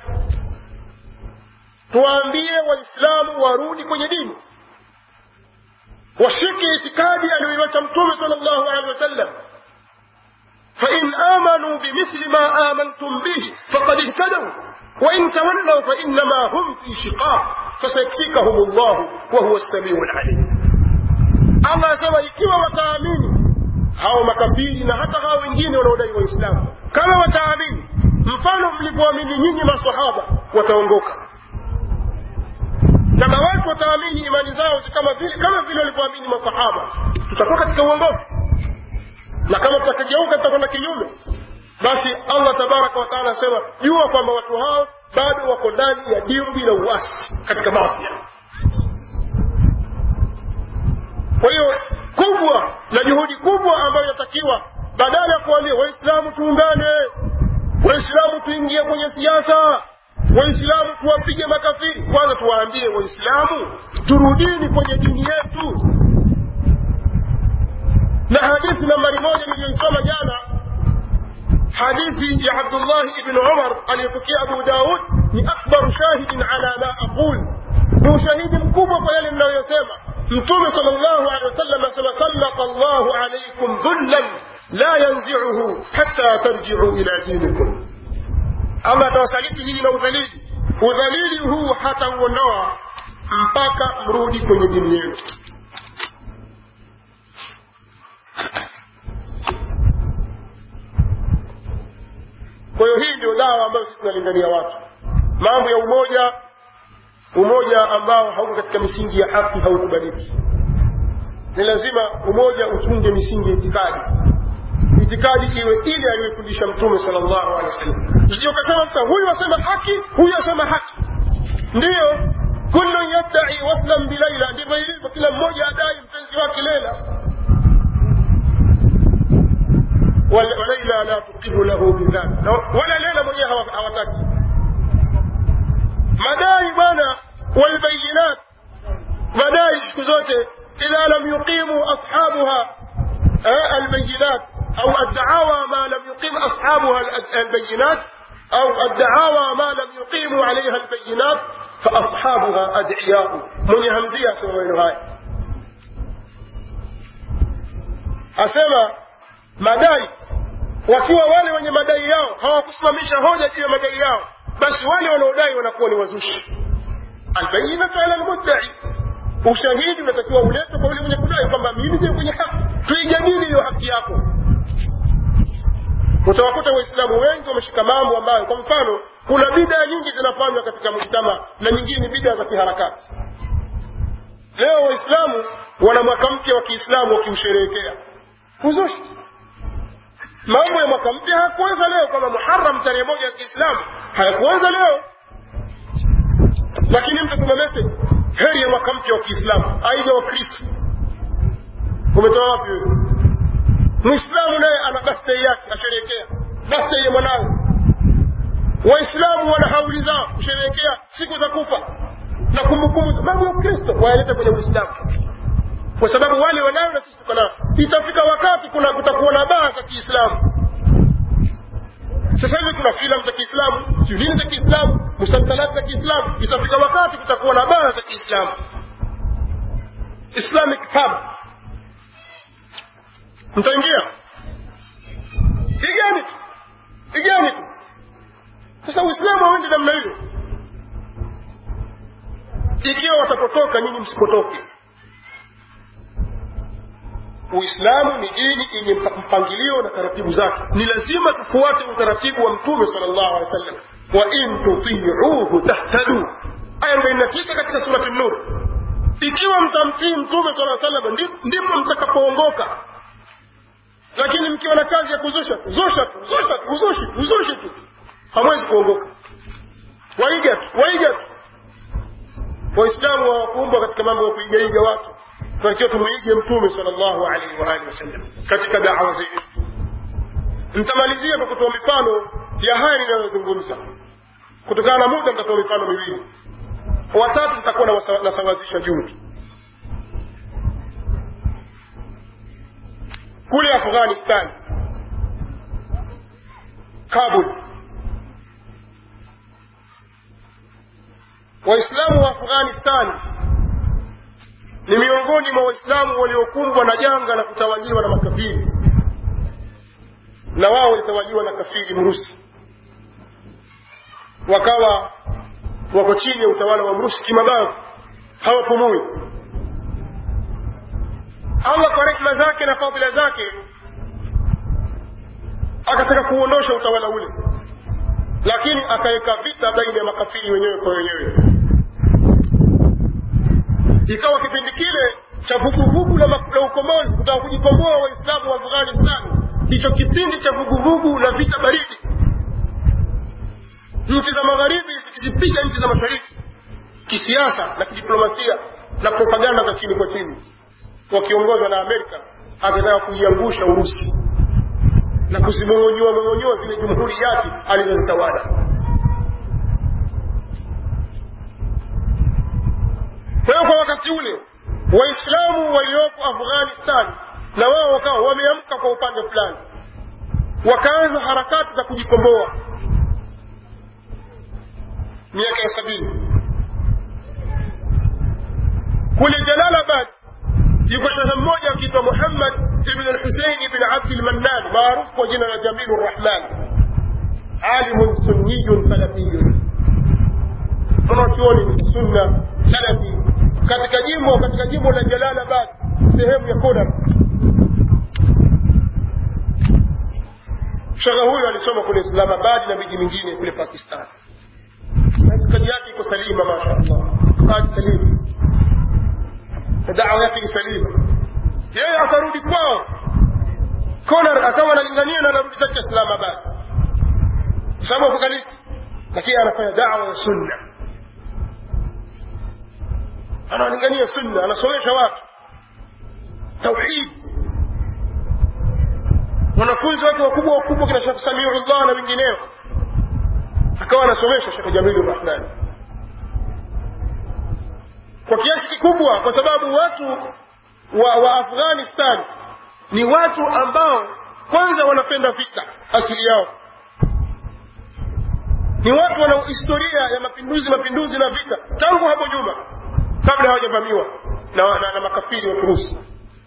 tuwaambie waislamu warudi kwenye dini washike itikadi aliyoiwacha mtume sal llahu alehi wasallam fain amanuu bimithli ma amantum bihi faqad ihtadau wain tawallau fainama hum fi shiqaq fasayakfikahum llahu wahuwa lsamiu lalim allah asema ikiwa wataamini hao makafiri na hata hao wengine wanaodai waislamu kama wataamini mfano mlivyoamini nyinyi masahaba wataongoka kama watu wataamini imani zao kama vile kama vile walivyoamini masahaba tutakuwa katika uongofu na kama tutakigeuka tutakwenda kinyume basi allah tabaraka wataala anasema jua kwamba watu hao bado wako ndani ya dimbwi la uasi katika maasi kwa hiyo kubwa na juhudi kubwa ambayo inatakiwa badala ya kuambia waislamu tuungane waislamu tuingie kwenye siasa waislamu tuwapige makafiri kwanza tuwaambie waislamu turudini kwenye dini yetu na hadithi nambari moja niliyoisoma jana hadithi ya abdullahi ibn umar aliyopokea abu daud ni akbaru shahidin ala ma aqul ni ushahidi mkubwa kwa yale ninayoyasema mtume sal llahu alehi wasallam asema sallata llahu alaikum dhullan la yanziuhu hatta tarjiu ila dinikum allah atawasaliti nyinyi na udhalili udhalili huu hatauondoa mpaka mrudi kwenye dini yenu kwa hiyo hii ndio dawa ambayo sisi tunalingania watu mambo ya umoja umoja ambao hauko katika misingi ya haki haukubaliki ni lazima umoja uchunge misingi ya itikadi itikadi iwe ile aliyofundisha mtume sal llahu alehi wasallam sio ukasema sasa huyu asema haki huyu asema haki ndiyo kullun yadai waslan bilaila ndivyo ilivyo kila mmoja adai mpenzi wake lela walaila la tuqiru lahu bidhalik wala lela mwenyewe hawataki madai bwana walbayinat madai siku zote idha lam yuqimu ashabuha albayinat au addawa ma lam yuqim ashabuha albayinat au addawa ma lam yuqimu alaiha albayinat faashabuha adiyau mwenye hamzia asema maneno haya asema madai wakiwa wale wenye madai yao hawakusimamisha hoja juu ya madai yao basi wale wanaodai wanakuwa ni wazushi albayinatu ala lmuddai ushahidi unatakiwa uletwe kwa yule mwenye kudai kwamba mimi ndio kwenye haki tuijadili hiyo haki yako utawakuta waislamu wengi wameshika mambo ambayo kwa mfano kuna bidaa nyingi zinafanywa katika mujtama na nyingine ni bidaa za kiharakati leo waislamu wana mwaka mpya wa kiislamu wakiusherehekea uzushi mambo ya mwaka mpya hayakuanza leo kama muharam tarehe moja ya kiislamu hayakuanza leo lakini mtu tuma message heri ya mwaka mpya wa kiislamu aija wa kristo umetoa wapi wewe mwislamu naye ana birthday yake asherehekea birthday ya mwanawe waislamu wana hauli zao kusherehekea siku za kufa na kumbukumbu mambo ya kristo wayaleta kwenye uislamu kwa sababu wale wanayo na sisi tuko nao itafika wakati kuna kutakuwa na baa za kiislamu sasa hivi kuna filamu za kiislamu siu nini za kiislamu musalsalati za kiislamu itafika wakati kutakuwa na baa za kiislamu islamic pub mtaingia igani tu igani tu sasa uislamu hauendi namna hiyo ikiwa watapotoka nyinyi msipotoke uislamu ni dini yenye mpangilio na taratibu zake ni lazima tufuate utaratibu wa mtume sal llahu alehi wa sallam wa in tutiuhu tahtadu aya arobaini na tisa katika surati nur ikiwa mtamtii mtume sala salam ndipo mtakapoongoka lakini mkiwa na kazi ya kuzusha zusha tu zusha tu uzushi uzushi tu hamwezi kuongoka waiga tu waiga tu waislamu hawakuumbwa katika mambo ya kuigaiga watu tunatakiwa tumwige mtume sal llahu alaihi waalihi wasallam katika dawa zetu nitamalizia kwa kutoa mifano ya haya ninayozungumza kutokana na muda nitatoa mifano miwili watatu nitakuwa nasawazisha juu kule afghanistan kabul waislamu wa afghanistan ni miongoni mwa waislamu waliokumbwa na janga la kutawaliwa na makafiri na wao walitawaliwa na kafiri mrusi wakawa wako chini ya utawala wa mrusi kimabavu hawapumui allah kwa rehma zake na fadhila zake akataka kuondosha utawala ule lakini akaweka vita baina ya makafiri wenyewe kwa wenyewe ikawa kipindi kile cha vuguvugu la ukombozi kutaka kujikomboa waislamu wa afghanistan ndicho kipindi cha vuguvugu la vita baridi nchi za magharibi zikizipiga nchi za mashariki kisiasa na kidiplomasia na propaganda za chini kwa chini wakiongozwa na amerika akitaka kuiangusha urusi na kuzimong'onyoa mong'onyoa zile jumhuriyati alizozitawala kwa hiyo kwa wakati ule waislamu walioko afghanistan na wao wakawa wameamka kwa upande fulani wakaanza harakati za kujikomboa miaka ya sabini kule jalalabad yuko shehe mmoja akiitwa muhammad ibn lhusein ibn abdi lmannan maarufu kwa jina la jamilu rrahman alimun sunniyun salafiyun mwanachuoni sunna salafi katika jimbo katika jimbo la jalalabad sehemu ya kodar shekhe huyu alisoma kule islamabad na miji mingine kule pakistan itikadi yake iko salima masha allah itikadi salima na dawa yake ni salima yeye akarudi kwao konar akawa analingania na anarudi zake islamabad kwa sababu apokalipti lakini anafanya dawa ya sunna analingania sunna anasomesha watu tauhid wanafunzi wake wakubwa wakubwa kina shekh samiullah na wengineo akawa anasomesha shekh jamilu rahmani kwa kiasi kikubwa kwa sababu watu wa, wa afghanistan ni watu ambao kwanza wanapenda vita asili yao ni watu wana historia ya mapinduzi mapinduzi na vita tangu hapo nyuma kabla hawajavamiwa na, na, na makafiri wa kirusi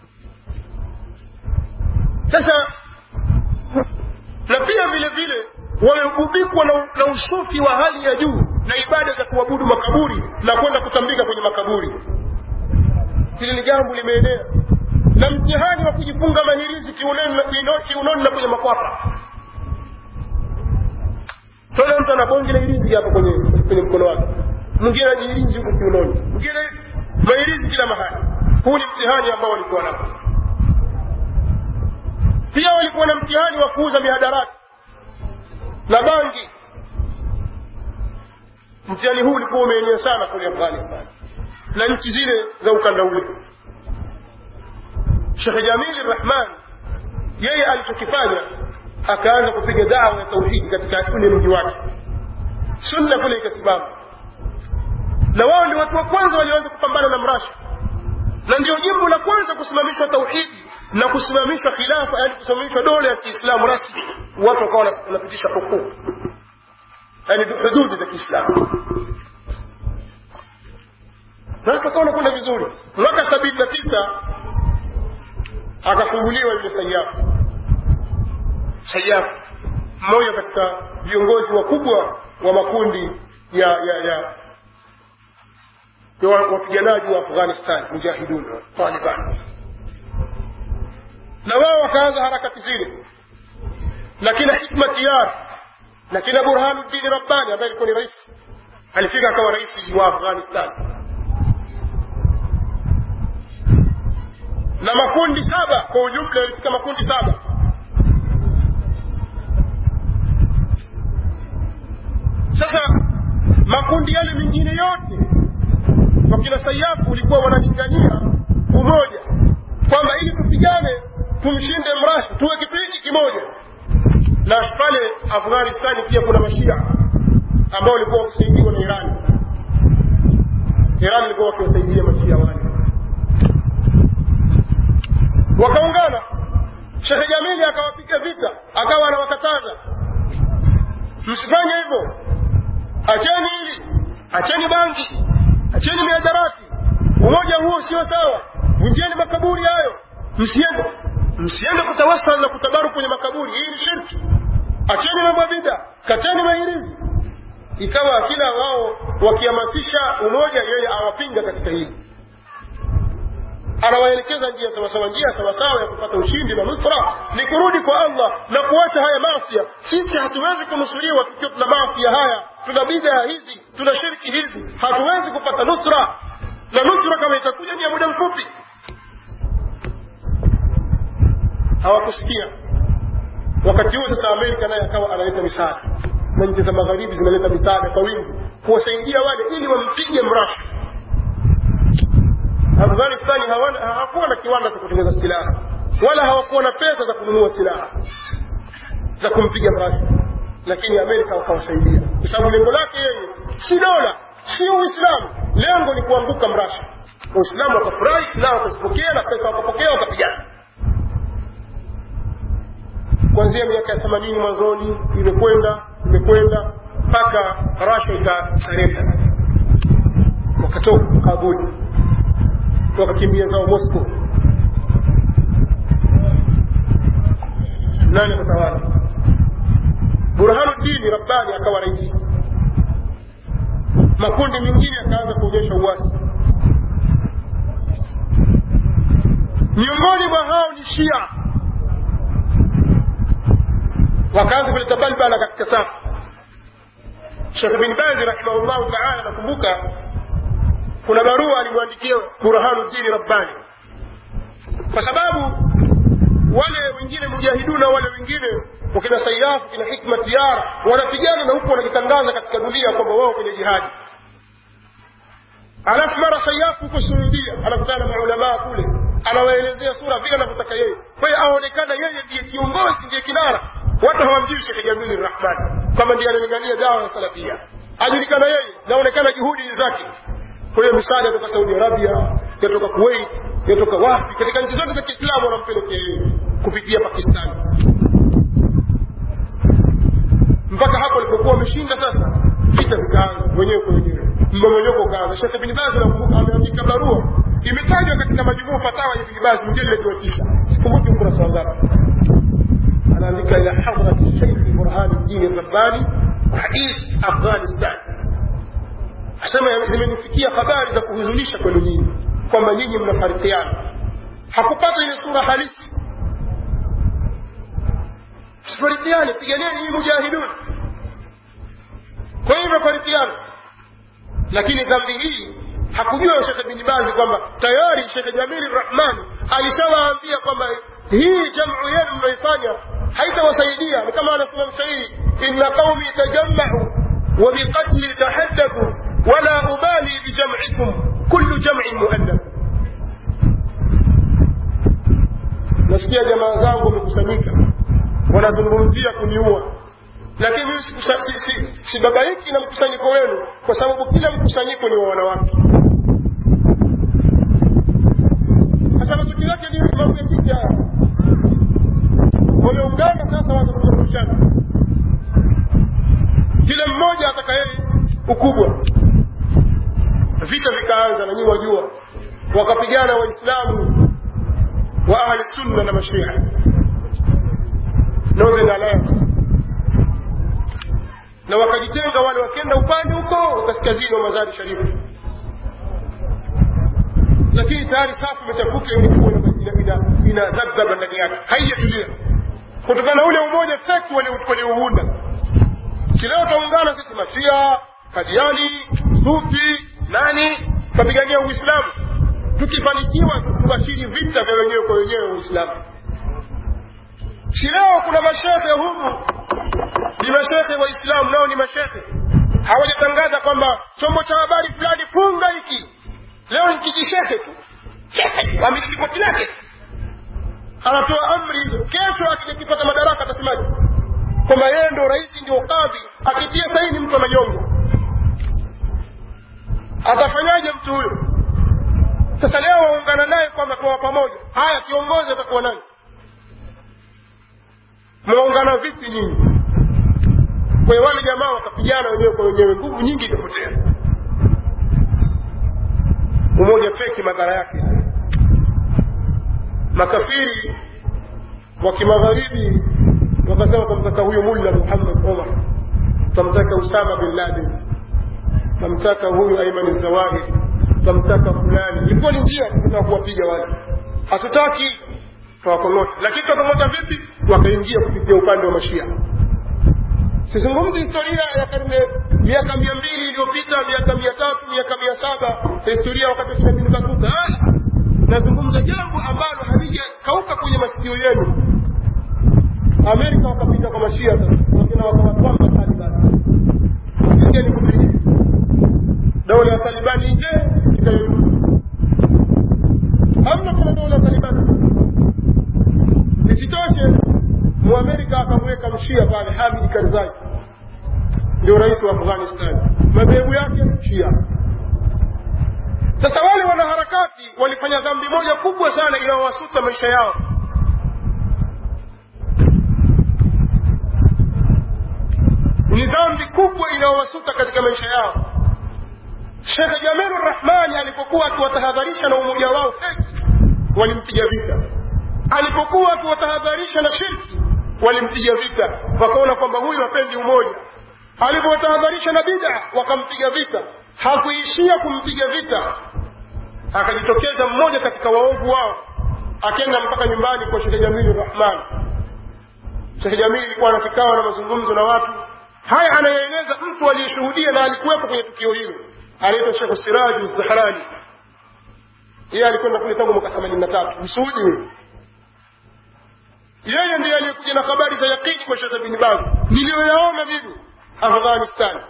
sasa na pia vile vile wamegubikwa na, na usufi wa hali ya juu na ibada za kuabudu makaburi na kwenda kutambika kwenye makaburi hili ni jambo limeenea na mtihani wa kujifunga mahirizi kiunoni na- kiuno- kiunoni na kwenye makwapa tona mtu ana bonge la hirizi hapa kwenye kwenye mkono wake mwingine anajihirizi huko kiunoni mwingine mahirizi kila mahali huu ni mtihani ambao walikuwa nao pia walikuwa na mtihani wa kuuza mihadarati na bangi mtihani huu ulikuwa umeenea sana kule afghanistan na nchi zile za ukanda ule shekhe jamili rahman yeye alichokifanya akaanza kupiga dawa ya tauhidi katika ule mji wake sunna kule ikasimama na wao ndio watu wa kwanza walioanza kupambana na mrasha na ndio jimbo la kwanza kusimamishwa tauhidi na kusimamishwa khilafa yani kusimamishwa dola ya kiislamu rasmi watu wakawa wana- wanapitisha hukumu yani hududi za kiislamu na watu wakawa wanakwenda vizuri mwaka sabini na tisa akafunguliwa yule sayafu sayafu mmoja katika viongozi wakubwa wa makundi ya ya ya ya wa- wapiganaji wa afghanistan mujahidun taliban na wao wakaanza harakati zile na kina hikma tiyar na kina burhanuddin rabbani ambaye alikuwa ni rais alifika akawa rais wa afghanistan na makundi saba kwa ujumla yalifika makundi saba sasa makundi yale mengine yote wakina sayafu ulikuwa wanalingania umoja kwamba ili tupigane tumshinde mrashi tuwe kipindi kimoja na pale afghanistani pia kuna mashia ambao walikuwa wakisaidiwa na irani irani ilikuwa wakiwasaidia mashia wale wakaungana shekhe jamili akawapiga vita akawa anawakataza msifanye hivyo acheni hili acheni bangi acheni miadarati umoja huo sio sawa vunjeni makaburi hayo msiende msiende kutawasal na kutabaru kwenye makaburi hii ni shirki acheni mambo ya bida kateni mahirizi ikawa kila wao wakihamasisha umoja yeye awapinga katika hili anawaelekeza njia sawasawa njia sawasawa ya kupata ushindi na nusra ni kurudi kwa allah na kuacha haya masia sisi hatuwezi kunusuriwa tukiwa tuna masia haya tuna bidaa hizi tuna shirki hizi hatuwezi kupata nusra na nusra kama itakuja ni ya muda mfupi hawakusikia wakati huo sasa amerika naye akawa analeta misaada na nchi za magharibi zinaleta misaada kwa wingi kuwasaidia wale ili wampige mrashi afghanistani hawana- hawakuwa na kiwanda cha kutengeneza silaha wala hawakuwa na pesa za kununua silaha za kumpiga mrashi lakini amerika wakawasaidia kwa sababu lengo lake yeye si dola si uislamu lengo ni kuanguka mrashi waislamu wakafurahi silaha wakazipokea na pesa wakapokea wakapigana kuanzia miaka ya themanini mwanzoni imekwenda imekwenda mpaka rasha ikasarenda wakatoka kabuli wakakimbia zao moscow nani akatawala burhanuddini rabbani akawa raisi makundi mengine yakaanza kuonyesha uwasi miongoni mwa hao ni shia wakaanza kuleta balbala katika safu shekh bin bazi rahimahullahu taala nakumbuka kuna barua alimwandikia burhanuddini rabbani kwa sababu wale wengine mujahiduna wale wengine wakina sayafu kina hikma tiyar wanapigana na huku wanajitangaza katika dunia kwamba wao kwenye jihadi alafu mara sayafu huko suudia anakutana na maulamaa kule anawaelezea sura vile anavyotaka yeye kwa hiyo aonekana yeye ndiye kiongozi ndiye kinara watu hawamjui shekhe jamili rahmani kwamba ndiye analingania dawa ya salafia ajulikana yeye naonekana juhudi zake kwa hiyo misaada yatoka saudi arabia yatoka kuwait yatoka wapi katika nchi zote za kiislamu wanampelekea yeye kupitia pakistani mpaka hapo alipokuwa ameshinda sasa vita vikaanza wenyewe kwa wenyewe mmomonyoko ukaanza shekhe bin bazi nakumbuka ameandika barua imetajwa katika majumuu fatawa ya bin bazi mjeledi wa tisa sikumbuki ukurasa wangapi anaandika ila hadrati sheikh burhani dini rabbani rais afghanistan asema zimenifikia habari za kuhuzunisha kwenu nyinyi kwamba nyinyi mnafarikiana hakupata ile sura halisi msifarikiane piganeni hii mujahidun kwa hiyo imefarikiana lakini dhambi hii hakujua shekhe bin bazi kwamba tayari shekhe jamili rahman alishawaambia kwamba hii jamu yenu mnaifanya haitawasaidia ni kama anasema mshairi inna qaumi tajammau wa biqatli tahaddathu wala ubali bijam'ikum kullu jam'in muannaf nasikia jamaa zangu wamekusanyika wanazungumzia kuniua lakini mimi sibabaiki si, si, na mkusanyiko wenu kwa sababu kila mkusanyiko ni wa wanawake sasa matokeo yake ni mambo ya kike haya wameungana sasa watakushana kila mmoja ataka yeye ukubwa vita vikaanza na nyinyi wajua wakapigana waislamu wa ahli sunna na mashia northern alliance na wakajitenga wale wakenda upande huko kaskazini wa mazari sharifu lakini tayari safu imechafuka ilikuwa ina dhadhaba ndani yake haijatulia kutokana na ule umoja feki waliouunda si leo taungana sisi mashia kadiani sufi nani tapigania uislamu tukifanikiwa tubashiri vita vya wenyewe kwa wenyewe uislamu si leo kuna mashehe humu ni mashehe waislamu nao ni mashehe hawajatangaza kwamba chombo cha habari fulani funga hiki leo ni kijishehe tu amiliki koti lake anatoa amri kesho akipata madaraka atasemaje kwamba yeye ndo rais ndio kadhi akitia saini mtu ananyongwa atafanyaje mtu huyo sasa leo waungana naye kwamba tuwa pamoja haya kiongozi atakuwa nani mwaungana vipi nyinyi kwa hiyo wale jamaa wakapigana wenyewe kwa wenyewe nguvu nyingi ikapotea umoja feki madhara yake makafiri wa kimagharibi wakasema tamtaka huyu mulla muhammad omar tamtaka usama bin laden tamtaka huyu aiman zawahir tamtaka fulani ilikuwa ni njia kutaka kuwapiga wale hatutaki tawakong'ota lakini tutawakong'ota vipi wakaingia kupitia upande wa mashia sizungumzi historia ya karne miaka mia mbili iliyopita miaka mia tatu miaka mia saba historia wakati wakina batuta nazungumza jambo ambalo halijakauka kwenye masikio yenu amerika wakapita kwa mashia sasa wakina wakawatwamba talibani pigeni kupigeni dola ya talibani nje ikayeyuka hamna kuna dola ya talibani isitoshe muamerika akamweka mshia pale hamid karzai ndio rais wa afghanistan madhehebu yake shia sasa wale wanaharakati walifanya dhambi moja kubwa sana inayowasuta maisha yao ni dhambi kubwa inayowasuta katika maisha yao shekhe jamilu rahmani alipokuwa akiwatahadharisha na umoja wao feki walimpiga vita alipokuwa akiwatahadharisha na shirki walimpiga vita wakaona kwamba huyu hapendi umoja alipowatahadharisha na bida wakampiga vita hakuishia kumpiga vita akajitokeza mmoja katika waovu wao akenda mpaka nyumbani kwa shekhe jamili rahman shekhe jamili ilikuwa na kikao na mazungumzo na watu haya anayeeleza mtu aliyeshuhudia na alikuwepo kwenye tukio hilo anaitwa shekhu siraju zahrani yeye alikwenda kule tangu mwaka themanini na tatu msuudi huyo yeye ndiye aliyekuja na habari za yakini kwa shekhe bin baz niliyoyaona mimi afghanistan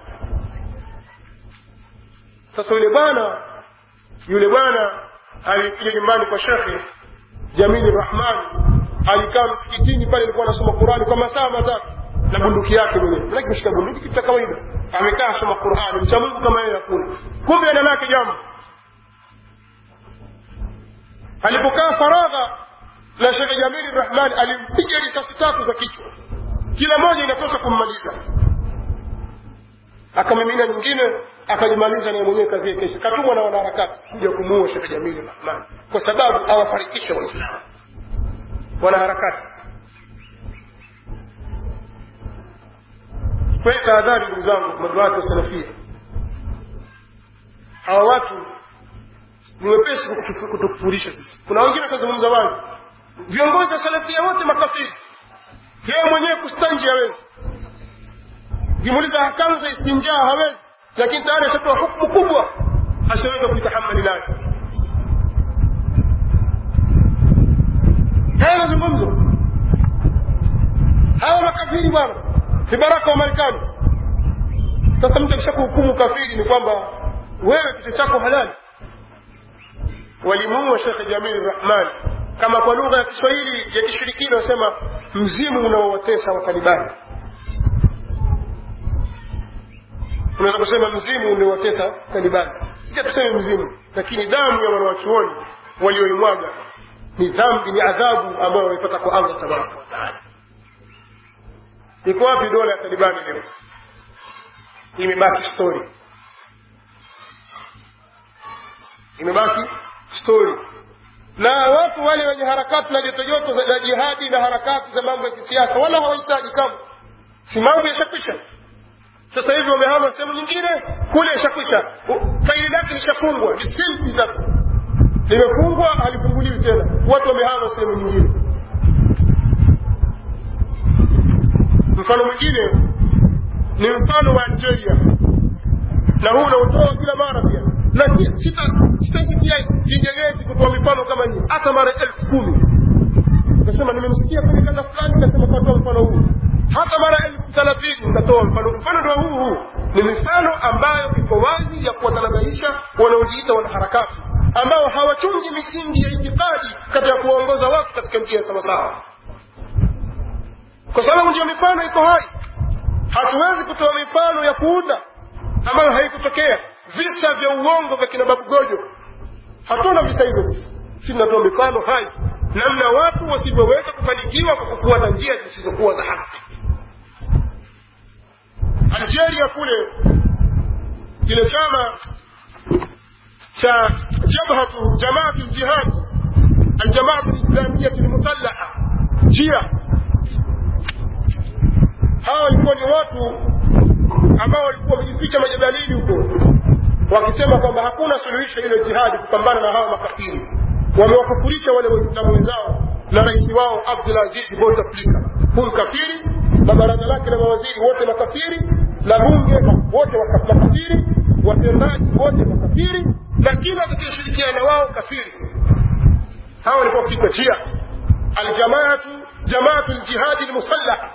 sasa yule bwana yule bwana alikuja nyumbani kwa shekhe jamili rahman alikaa msikitini pale alikuwa anasoma qurani kwa masaa matatu na bunduki yake mwenyewe manake kushika bunduki kitu cha kawaida amekaa asoma qurani mcha mungu kama yeye hakuna kumbe ana lake jambo alipokaa faragha na shekhe jamili rahman alimpiga risasi tatu za kichwa kila moja inatosha kummaliza akamimina nyingine akajimaliza naye mwenyewe kazi kesha katumwa na wanaharakati kuja kumuua shekhe jamili rahman kwa sababu awafarikisha waislamu wanaharakati kwa hiyo tahadhari ndugu zangu maduati wa salafia hawa watu ni wepesi kutufu- kutukufurisha sisi kuna wengine watazungumza wazi viongozi wa salafia wote makafiri yeye mwenyewe kustanji hawezi ukimuuliza hakamu za istinjaa hawezi lakini tayari ashatoa hukumu kubwa asiweza kuitahamali nayo haya mazungumzo hawa makafiri bwana vibaraka wa marekani sasa mtu akisha kuhukumu kafiri ni kwamba wewe kitu chako halali walimuua shekhe jamil rahman kama kwa lugha ya kiswahili ya kishirikina wasema mzimu unaowatesa watalibani unaweza kusema mzimu unaowatesa talibani sija tuseme mzimu lakini damu ya wanawachuoni walioimwaga ni dhambi ni adhabu ambayo wameipata kwa allah tabaraka wataala iko wapi dola ya talibani leo imebaki story imebaki story na watu wale wenye harakati na jotojoto za jihadi na harakati za mambo ya kisiasa wala hawahitaji kama si mambo yashakwisha sasa hivi wamehama sehemu nyingine kule ishakwisha faili lake lishafungwa ni silpi sasa limefungwa halifunguliwi tena watu wamehama sehemu nyingine mfano mwingine ni mfano wa algeria na huu unautoa kila mara pia na sitasikia kinyegezi kutoa mifano kama hii hata mara elfu kumi ukasema nimemsikia kwenye kanda fulani kasema katoa mfano huu hata mara elfu thelathini nikatoa mfano mfano ndio huu huu ni mifano ambayo iko wazi ya kuwatanabaisha wanaojiita wanaharakati ambao hawachungi misingi ya itikadi katika kuwaongoza watu katika njia ya sawasawa kwa sababu ndio mifano iko hai hatuwezi kutoa mifano ya kuunda ambayo haikutokea visa vya uongo vya kina babu gojo hatuna visa hivyo sisi si tunatoa mifano hai namna watu wasivyoweza kufanikiwa kwa kufuata njia zisizokuwa za haki algeria kule kile chama cha jabhatu jamaatu ljihadi aljamaatu lislamiyati lmusallaha jia hawa walikuwa ni watu ambao walikuwa wamejificha majabalini huko wakisema kwamba hakuna suluhisho ile jihadi kupambana na hawa makafiri wamewakufurisha wale waislamu wenzao na rais wao abdulaziz bouteflika huyu kafiri na baraza lake la mawaziri wote makafiri na bunge wote makafiri watendaji wote makafiri na kila atakayeshirikiana wao kafiri hawa walikuwa wakiitwa jia aljamaatu jamaatu ljihadi lmusallah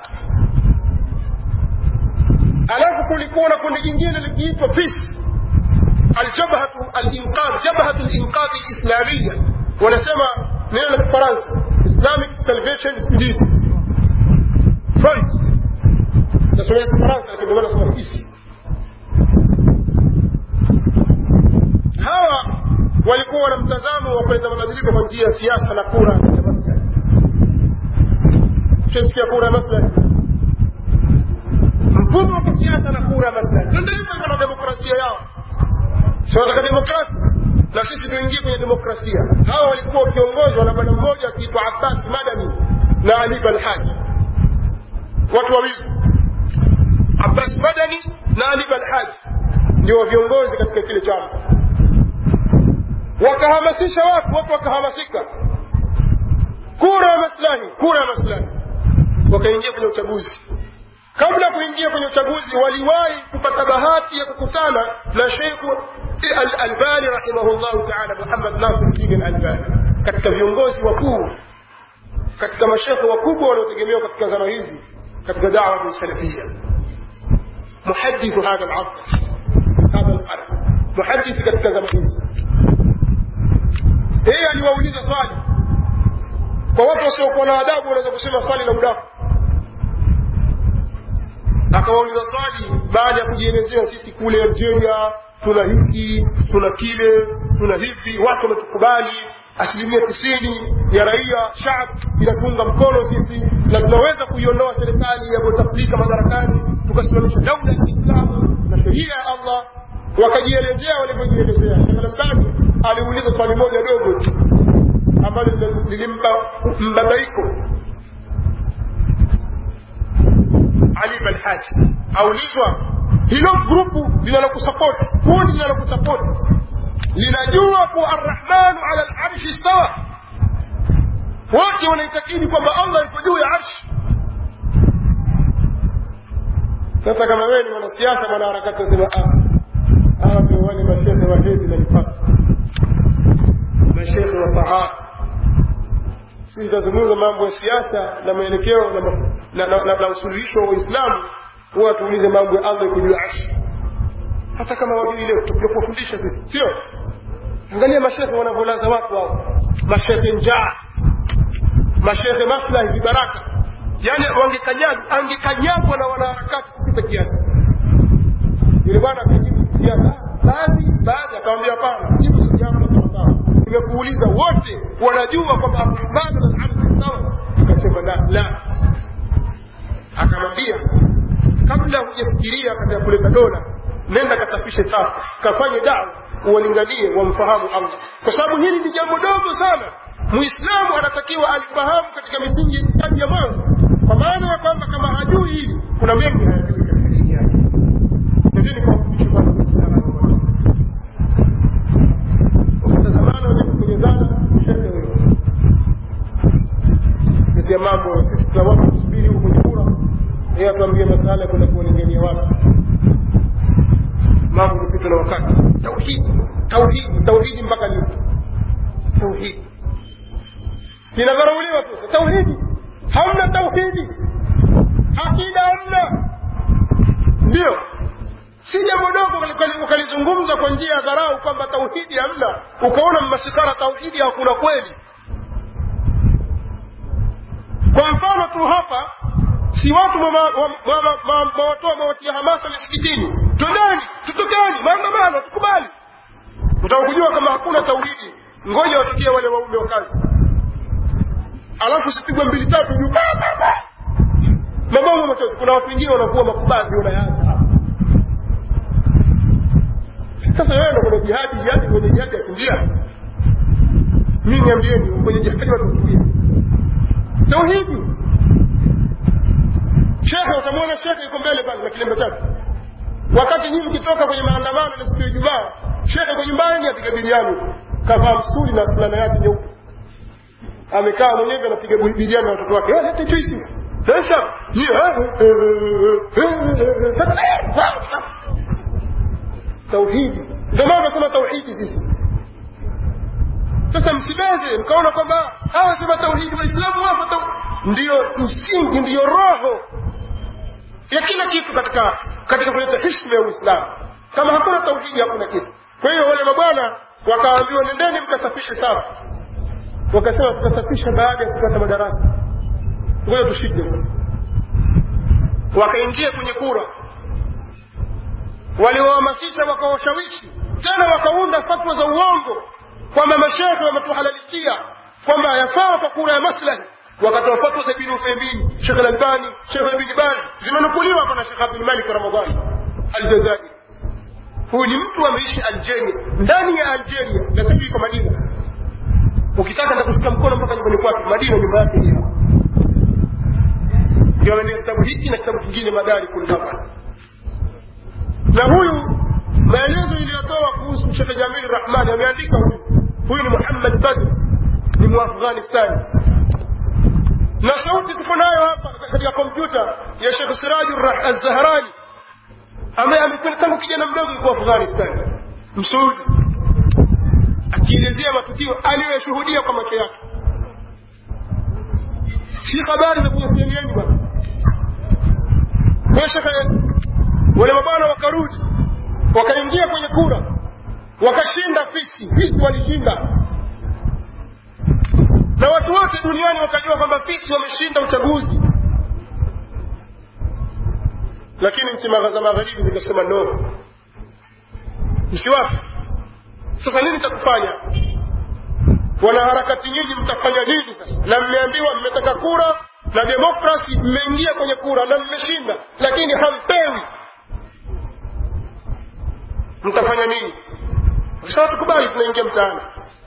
alafu kulikuwa na kundi jingine likiitwa peace aljabhatu alinqadh jabhatu linqadhi lislamia wanasema neno la kifaransa islamic salvation student front nasomea kifaransa lakini ndio nasoma peace hawa walikuwa na mtazamo wa kuleta mabadiliko kwa njia ya siasa na kura ya maslahi tushasikia kura ya maslahi mfumo wa kisiasa na kura ya maslahi ndio hivyo na demokrasia yao si wanataka demokrasia na sisi tuingie kwenye demokrasia hawa walikuwa wakiongozwa na bwana mmoja akiitwa abbas madani na ali balhaji watu wawili abbas madani na ali balhaji ndio viongozi katika kile chama wakahamasisha watu watu wakahamasika kura ya maslahi kura ya maslahi wakaingia kwenye uchaguzi kabla ya kuingia kwenye uchaguzi waliwahi kupata bahati ya kukutana na sheikhu al-albani rahimahullahu taala muhammad nasir din al-albani katika viongozi wakuu katika mashekhe wakubwa wanaotegemewa katika zama hizi katika dawa salafia muhadithu hadha al-asr hadha al-qarn muhadithi katika zama hizi yeye aliwauliza swali kwa watu wasiokuwa na adabu wanaweza kusema swali la udaku akawauliza swali baada ya kujielezea sisi kule algeria tuna hiki tuna kile tuna hivi watu wametukubali asilimia tisini ya raia shab inatunga mkono sisi na tunaweza kuiondoa serikali ya bouteflika madarakani tukasimamisha daula ya kiislamu na sheria ya allah wakajielezea walivyojielezea shekhalambani aliuliza swali moja dogo tu ambalo lilimpa mbabaiko ali balhaji aulizwa hilo grupu linalokusapoti kundi linalokusapoti linajua kuwa arrahmanu ala larshi stawa wote wanaitakidi kwamba allah iko juu ya arshi sasa kama wewe ni mwanasiasa mwanaharakati wasema hawa ndio wale mashehe wa hedhi na nifasi mashehe wa tahara sisi tutazungumza mambo ya siasa na mwelekeo na, na, na, na, na usuluhisho wa Uislamu, huwa tuulize mambo ya Allah iko juu ya arshi, hata kama wajui leo tutakuja kuwafundisha sisi, sio? Angalia mashehe wanavyolaza watu hao, mashehe njaa, mashehe maslahi, vibaraka, yani wangekanyagwa, angekanyagwa na wanaharakati kupita kiasi. Yule bwana akajibu siasa, baadhi baadhi, akamwambia hapana, jibu swali yako sawasawa nimekuuliza wote wanajua kwamba arrahmanu ala larshi stawa akasema la la akamwambia kabla hujafikiria katika kuleta dola nenda kasafishe safu kafanye dawa uwalinganie wamfahamu allah kwa sababu hili ni jambo dogo sana muislamu anatakiwa alifahamu katika misingi ya ya mwanzo kwa maana ya kwamba kama hajui hili kuna mengi hayajui katika dini yake nendeni kuwafundisha kwanza muislamu wakitazamana wenye kupenyezana shehe huyo katia mambo sisi tunawapa kusubiri huko kwenye kura yeye atuambie masala ya kwenda kuwalingania watu mambo kupitwa na wakati tauhidi tauhidi tauhidi mpaka lini tauhidi inadharauliwa tu tauhidi hamna tauhidi akida hamna ndio si jambo dogo ukalizungumza kwa njia ya dharau kwamba tauhidi hamna ukaona mmasikara tauhidi hakuna kweli kwa mfano tu hapa si watu mawatoa mawatia hamasa misikitini twendeni tutokeni maandamano tukubali utaka kujua kama hakuna tauhidi ngoja watukie wale waume wa kazi alafu sipigwe mbili tatu juu mabomu machozi kuna watu wengine wanakuwa makubazi wanayaacha hapa sasa wewe ndo kwenye jihadi jihadi kwenye jihadi ya kimbia mi niambieni kwenye jihadi watukuia tauhidi shekhe utamwona shekhe yuko mbele pale na kilembe chake wakati nyinyi mkitoka kwenye maandamano na siku ya ijumaa shekhe yuko nyumbani apiga biriani kavaa msuli na fulana yake nyeupe amekaa mwenyewe anapiga biriani na watoto wake lete juisi sasa tauhidi ndio maana tunasema tauhidi sisi sasa msibeze mkaona kwamba hawa sema tauhidi waislamu wapo ndiyo msingi ndiyo roho ya kila kitu katika katika kuleta hishma ya uislamu kama hakuna tauhidi hakuna kitu kwa hiyo wale mabwana wakaambiwa nendeni mkasafishe safu wakasema tutasafisha baada ya kupata madaraka ngoja tushinde wakaingia kwenye kura waliwahamasisha wakawashawishi tena wakaunda fatwa za uongo kwamba mashehe wametuhalalikia kwamba yafaa kwa kura ya maslahi wakatoa fatwa za ibn Uthaymeen, Sheikh Al-Albani, Sheikh Ibn Baz zimenukuliwa hapa na Sheikh Abdul Malik Ramadhani Aljazairi. Huyu ni mtu ameishi Algeria, ndani ya Algeria na sisi kwa Madina. Ukitaka nitakushika mkono mpaka nyumbani kwake, Madina nyumba yake hiyo. Ndio anaandika kitabu hiki na kitabu kingine Madari kul hapa. Na huyu maelezo iliyotoa kuhusu Sheikh Jamil Rahmani ameandika huyu. Huyu ni Muhammad Badr, ni Muafghanistani na sauti tuko nayo hapa katika kompyuta ya Sheikh Sirajur Az-Zahrani ambaye amekwenda tangu kijana mdogo yuko Afghanistan msuudi akielezea matukio aliyoyashuhudia kwa macho yake si habari za kwenye CNN bwana kwa shekhe wale mabwana wakarudi wakaingia kwenye kura wakashinda fisi fisi walishinda na watu wote duniani wakajua kwamba fisi wameshinda uchaguzi lakini nchi za magharibi zikasema no msiwapi sasa nini cha kufanya wanaharakati nyinyi mtafanya nini sasa na mmeambiwa mmetaka kura na demokrasi mmeingia kwenye kura na mmeshinda lakini hampewi mtafanya nini sasa tukubali tunaingia mtaani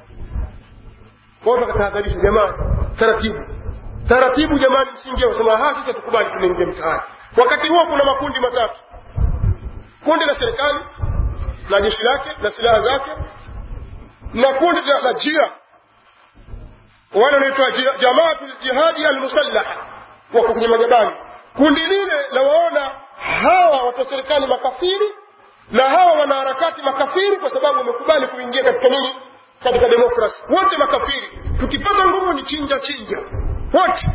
watu wakatahadharisha jamani taratibu taratibu jamani msiingie wasema ha sasa tukubali tunaingia mtaani wakati huo kuna makundi matatu kundi la serikali na jeshi lake na silaha zake na kundi la la jia wale wanaitwa ji- jamaatu ljihadi almusallaha wako kwenye majabali kundi lile lawaona hawa watu wa serikali makafiri na hawa wanaharakati makafiri kwa sababu wamekubali kuingia katika nini katika demokrasi wote makafiri tukipata nguvu ni chinja chinja wote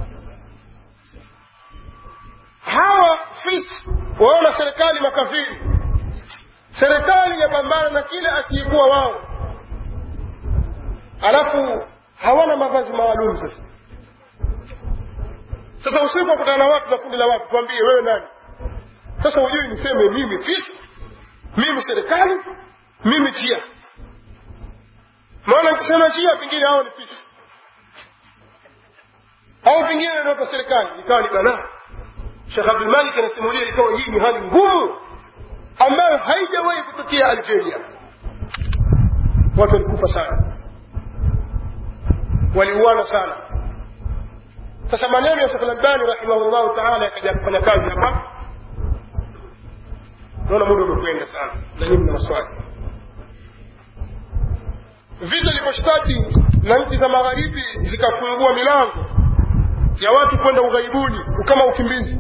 hawa fis waona serikali makafiri serikali yapambana na kile asiyekuwa wao alafu hawana mavazi maalum sasa sasa usiku wakutana na watu na kundi la watu tuambie wewe nani sasa hujui niseme mimi fis mimi serikali mimi chia maana nikisema chia pengine hao ni fis au pengine ndio kwa serikali ikawa ni balaa Sheikh Abdul Malik anasimulia ikawa hii ni hali ngumu ambayo haijawahi kutokea Algeria. Watu walikufa sana, waliuana sana. Sasa maneno ya Sheikh Al-Albani rahimahullahu taala yakaja kufanya kazi hapa. Naona muda umekwenda sana, na nyinyi mna maswali. Vita iliposhtaki na nchi za magharibi zikafungua milango ya watu kwenda ughaibuni kama ukimbizi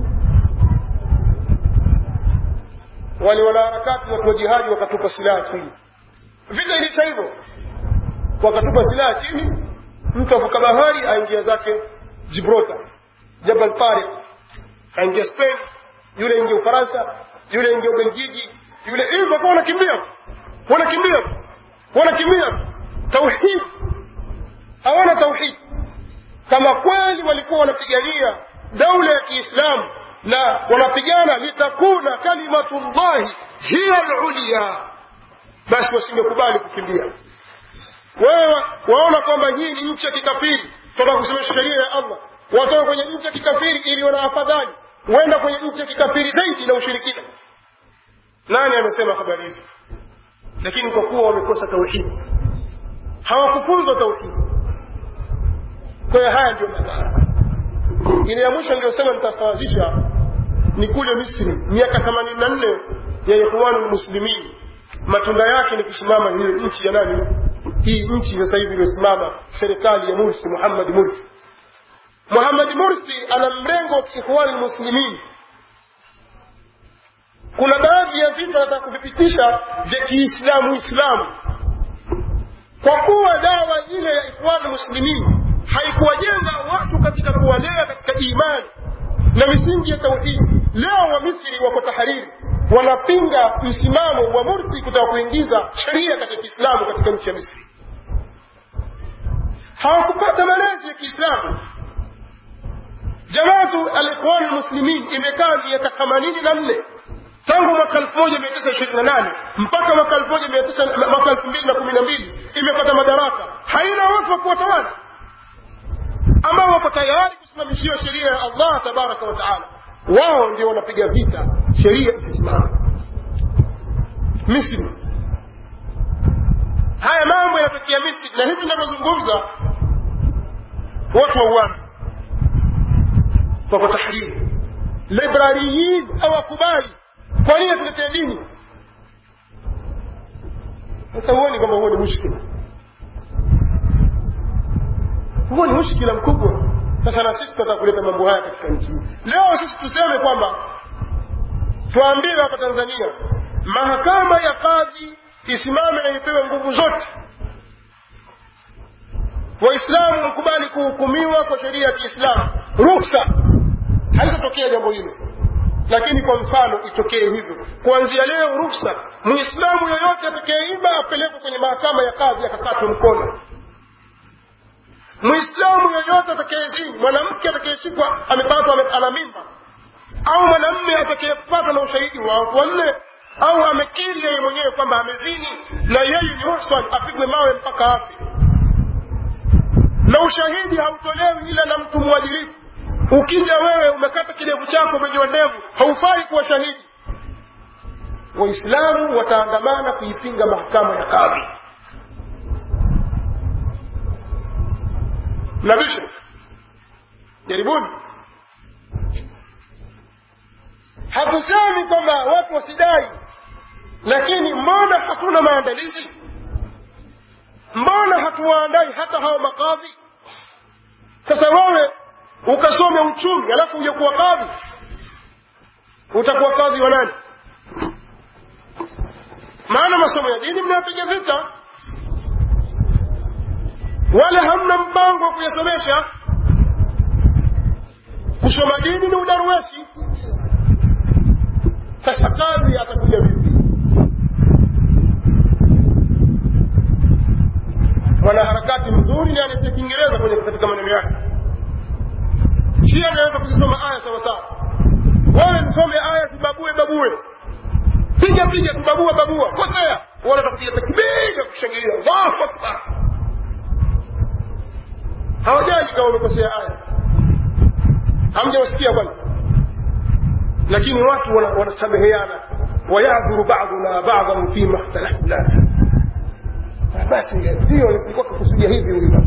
wale wanaharakati watu wa jihadi wakatupa silaha chini vita ilisha hivyo wakatupa silaha chini mtu avuka bahari aingia zake gibraltar jabal tariq aingia spain yule ingia ufaransa yule ingia ubelgiji yule hivyo kwa wanakimbia wanakimbia wanakimbia tauhid hawana tauhid kama kweli walikuwa wanapigania daula ya kiislamu na wanapigana litakuna kalimatullahi hiya lulia basi wasingekubali kukimbia wewe waona kwamba hii ni nchi ya kikafiri toka kusimamisha sheria ya allah watoka kwenye nchi ya kikafiri iliyo na afadhali huenda kwenye nchi ya kikafiri zaidi na ushirikina nani amesema habari hizi lakini kwa kuwa wamekosa tauhidi hawakufunzwa tauhidi kwa hiyo haya ndio madhara ile ya mwisho niliyosema nitasawazisha ni kule misri miaka themanini na nne ya ikhwanu lmuslimin matunda yake ni kusimama hiyo nchi ya nani hii nchi sasa hivi iliyosimama serikali ya mursi muhammad mursi muhammad mursi ana mrengo wa kiikhwani lmuslimin kuna baadhi ya vitu anataka kuvipitisha vya kiislamu islamu kwa kuwa dawa ile ya ikhwanu muslimin haikuwajenga watu katika kuwalea katika imani na misingi ya tauhidi leo wa misri wako tahariri wanapinga msimamo wa mursi kutaka kuingiza sheria katika kiislamu katika nchi ya misri hawakupata malezi ya kiislamu jamaatu alikhwan lmuslimin imekaa miaka themanini na nne tangu mwaka elfu moja mia tisa ishirini na nane mpaka mwaka elfu moja mia tisa mwaka elfu mbili na kumi na mbili imepata madaraka haina watu wa kuwatawala ambao wako tayari kusimamishiwa sheria ya allah tabaraka wa taala wao ndio wanapiga vita sheria isisimame misri haya mambo yanatokea misri na hivi inavyozungumza watu wauana wako tahriri librariyin hawakubali kwa nini tuletea dini sasa huoni kwamba huo ni mushkila huo ni mushkila mkubwa sasa na sisi tunataka kuleta mambo haya katika nchi hii leo sisi tuseme kwamba tuambiwe hapa tanzania mahakama ya kadhi isimame na ipewe nguvu zote waislamu wakubali kuhukumiwa kwa sheria ya kiislamu ruksa halitatokea jambo hilo lakini kwa mfano itokee hivyo kuanzia leo ruksa muislamu yoyote atakayeiba apelekwe kwenye mahakama ya kadhi akakatwe mkono muislamu yoyote atakayezini mwanamke atakayeshikwa amepatwa ame- ana mimba au mwanamme atakayepatwa na ushahidi wa watu wanne au amekiri yeye mwenyewe kwamba amezini na yeye ni muhsan apigwe mawe mpaka afe na ushahidi hautolewi ila na mtu mwadilifu ukija wewe umekata kidevu chako umenyoa ndevu haufai kuwa shahidi waislamu wataandamana kuipinga mahakama ya kadhi mnabisha jaribuni hatusemi kwamba watu wasidai lakini mbona hatuna maandalizi mbona hatuwaandai hata hao makadhi sasa wewe ukasome uchumi alafu uje kuwa kadhi utakuwa kadhi wa nani maana masomo ya dini mnayapiga vita wala hamna mpango wa kuyasomesha kusoma dini ni udaruweshi sasa kadhi atakuja vipi mwanaharakati mzuri ni anatia kiingereza kwenye katika maneno yake si anaweza kuzisoma aya sawasawa wewe nisome aya zibabue babue piga piga tubabua babua kosea wana takupiga takbira kushangilia allahu akbar hawajaji kama wamekosea aya hamjawasikia bwana lakini watu wanasameheana wayadhuru baduna badan fima ikhtalafna basi ndio nilikuwa kukusudia hivi huyu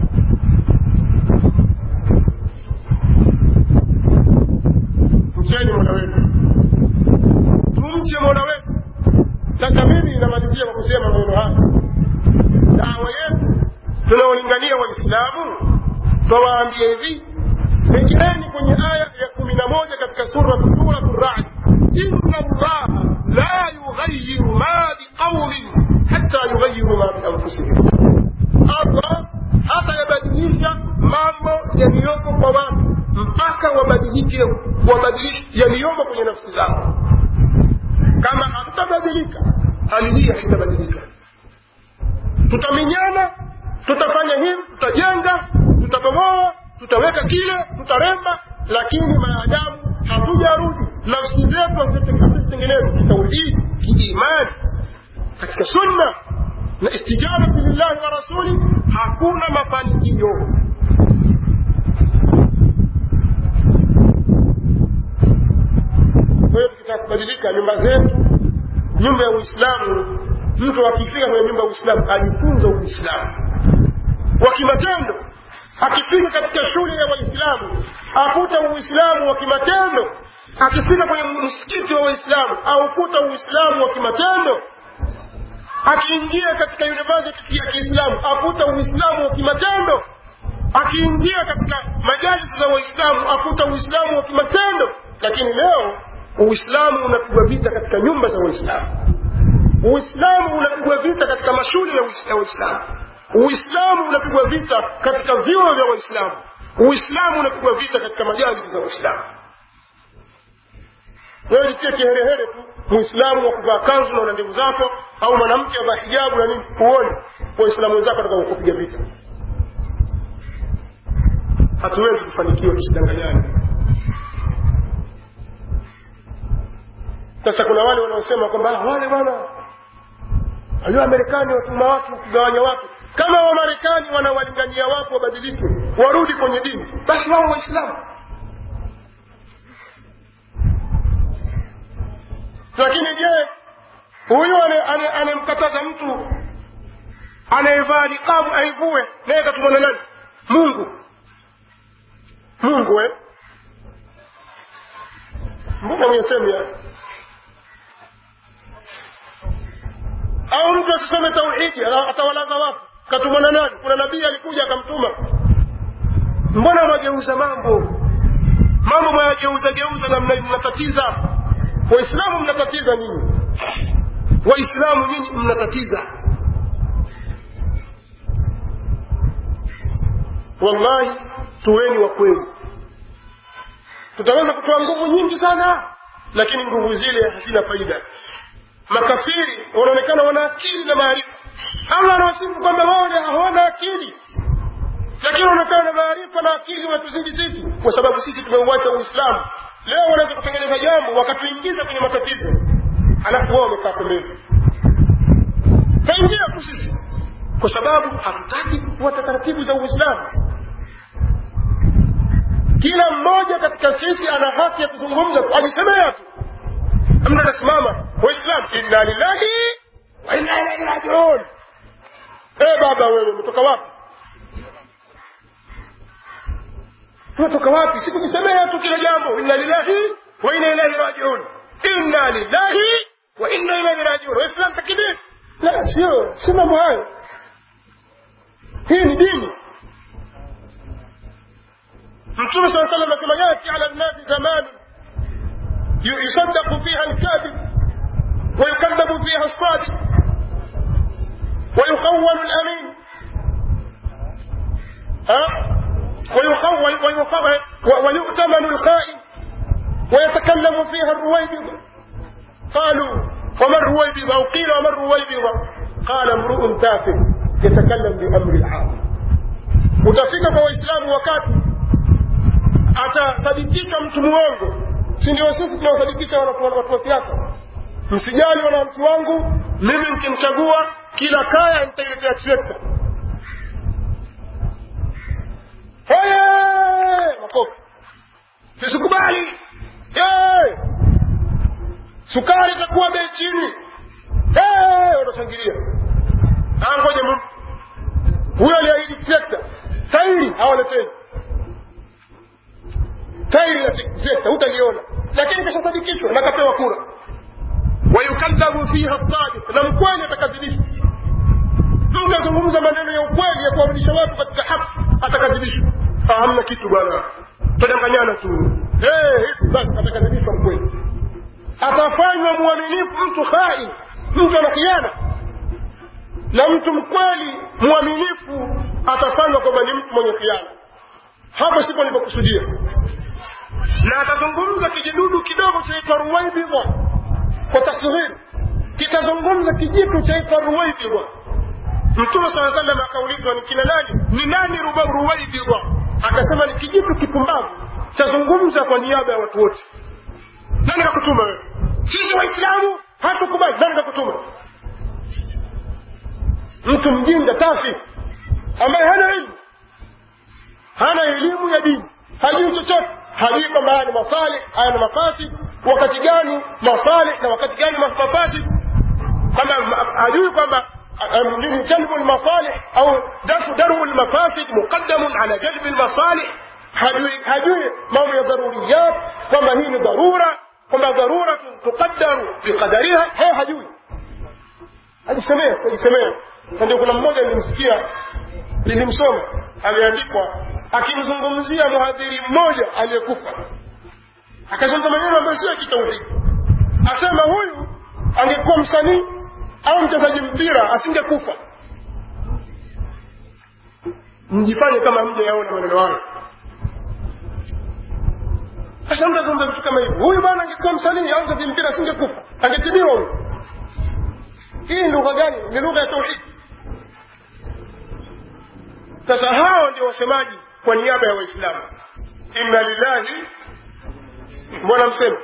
mcheni mola wetu tumche mola wetu sasa mimi namalizia kwa kusema maneno haya dawa yetu tunaolingania waislamu twawaambia hivi rejeeni kwenye aya ya kumi na moja katika suratu suratu radi inna allaha la yughayiru ma biqaumin hata yughayiru ma bianfusihim allah hata yabadilisha mambo yaliyoko kwa watu mpaka wabadilike wabadilishe yaliyomo kwenye nafsi zao kama hatutabadilika hali hii haitabadilika tutaminyana tutafanya hivi tutajenga tutabomoa tutaweka kile tutaremba lakini maadamu hatujarudi nafsi zetu hazitengenezwa kitauhidi kiimani katika sunna na istijabati lillahi wa rasuli hakuna mafanikio kwa hiyo tukitaka kubadilika nyumba zetu nyumba ya uislamu mtu akifika kwenye nyumba ya uislamu ajifunza uislamu wa kimatendo akifika katika shule ya waislamu akuta uislamu wa kimatendo akifika kwenye msikiti wa waislamu aukuta uislamu wa kimatendo akiingia katika university ya kiislamu akuta uislamu wa kimatendo akiingia katika majalisi za waislamu akuta uislamu wa kimatendo lakini leo uislamu unapigwa vita katika nyumba za waislamu uislamu unapigwa vita katika mashule ya waislamu uislamu unapigwa vita katika vyuo vya waislamu uislamu unapigwa vita katika majalisi za waislamu wewe jitie kiherehere tu muislamu wa kuvaa kanzu na una ndevu zako au mwanamke avaa hijabu na nini huoni waislamu wenzako ataka kupiga vita hatuwezi kufanikiwa tusidanganyane sasa kuna wale wanaosema kwamba wale bwana walio Marekani watuma watu kugawanya watu kama wamarekani wanawalingania watu wabadilike warudi kwenye dini basi wao waislamu lakini je huyu anemkataza mtu anayevaa niqabu aivue naye katumwa na nani mungu mungu eh mbona mwenye ya au mtu asisome tauhidi atawalaza watu katumwa na nani kuna nabii alikuja akamtuma mbona mwageuza mambo mambo mwayageuza geuza namna mnatatiza waislamu mnatatiza nyinyi waislamu nyinyi mnatatiza wallahi tuweni wa kweli tutaweza kutoa nguvu nyingi sana lakini nguvu zile hazina faida makafiri wanaonekana wana akili na maarifa allah anawasifu kwamba wao hawana akili lakini wanaonekana na maarifa na akili wanatuzidi sisi kwa sababu sisi tumeuacha uislamu leo wanaweza kutengeneza jambo wakatuingiza kwenye matatizo alafu wao wamekaa pembeni taingia tu sisi kwa sababu hatutaki kufuata taratibu za uislamu kila mmoja katika sisi ana haki ya kuzungumza ajisemea tu mtu anasimama waislam inna lillahi wa inna ilaihi rajiun e baba wewe umetoka wapi unatoka wapi sikujisemea tu kila jambo inna lillahi wa inna ilaihi rajiun inna lillahi wa inna ilaihi rajiun waislam takbir la sio si mambo hayo hii ni dini mtume saa salam asema yati ala nnasi zamanu yusadaqu fiha lkadhib ويكذب فيها الصادق ويخون الأمين ها ويخون ويؤتمن الخائن ويتكلم فيها الرويبضة قالوا وما الرويبضة أو قيل وما الرويبضة قال امرؤ تافه يتكلم بأمر العام utafika kwa waislamu wakati atasadikika mtu mwongo si ndio sisi tunawasadikisha watu wa siasa msijali wananchi wangu mimi mkimchagua kila kaya nitailetea trekta makofi tusikubali sukari itakuwa bei chini wanashangilia ngoja huyo aliahidi trekta tairi hawaletei tairi la trekta hutaliona lakini kashasadikishwa na kapewa kura wayukadhabu fiha sadiq na mkweli atakadhibishwa mtu azungumza maneno ya ukweli ya kuwarudisha watu katika haki atakadhibishwa hamna kitu bwana tadanganyana tu hivi basi atakadhibishwa mkweli atafanywa mwaminifu mtu khai mtu ana khiana na mtu mkweli mwaminifu atafanywa kwamba ni mtu mwenye khiana hapo sipo nilipokusudia na atazungumza kijidudu kidogo chaitwa ruwaibidha kwa tasghiri kitazungumza kijitu chaitwa ruwaibidha mtume saa salam akaulizwa ni kina nani ni nani ruwaibidha akasema ni kijitu kipumbavu chazungumza kwa niaba ya watu wote nani kakutuma wewe sisi waislamu hatukubali nani kakutuma mtu mjinga tafi ambaye hana elimu hana elimu ya dini hajui chochote hajui kwamba haya ni masalih haya ni mafasid wakati gani masalih na wakati gani mafasid kwamba hajui kwamba جلب المصالح او دفع درء المفاسد مقدم على جلب المصالح hajui mambo ya dharuriyat kwamba hii ni dharura kwamba dharuratun tuqaddaru biqadariha he hajui ajisemea ajisemea na ndio kuna mmoja nilimsikia nilimsoma ameandikwa akimzungumzia mhadhiri mmoja aliyekufa akazungumza maneno ambayo sio ya kitauhidi asema huyu angekuwa msanii au mchezaji mpira asingekufa mjifanye kama mja yaona maneno hayo sasa mtu azungumza vitu kama hivi huyu bwana angekuwa msanii au mchezaji mpira asingekufa angetibiwa huyu hii ni lugha gani ni lugha ya tauhidi sasa hao ndio wasemaji kwa niaba ya waislamu inna lillahi mbona msema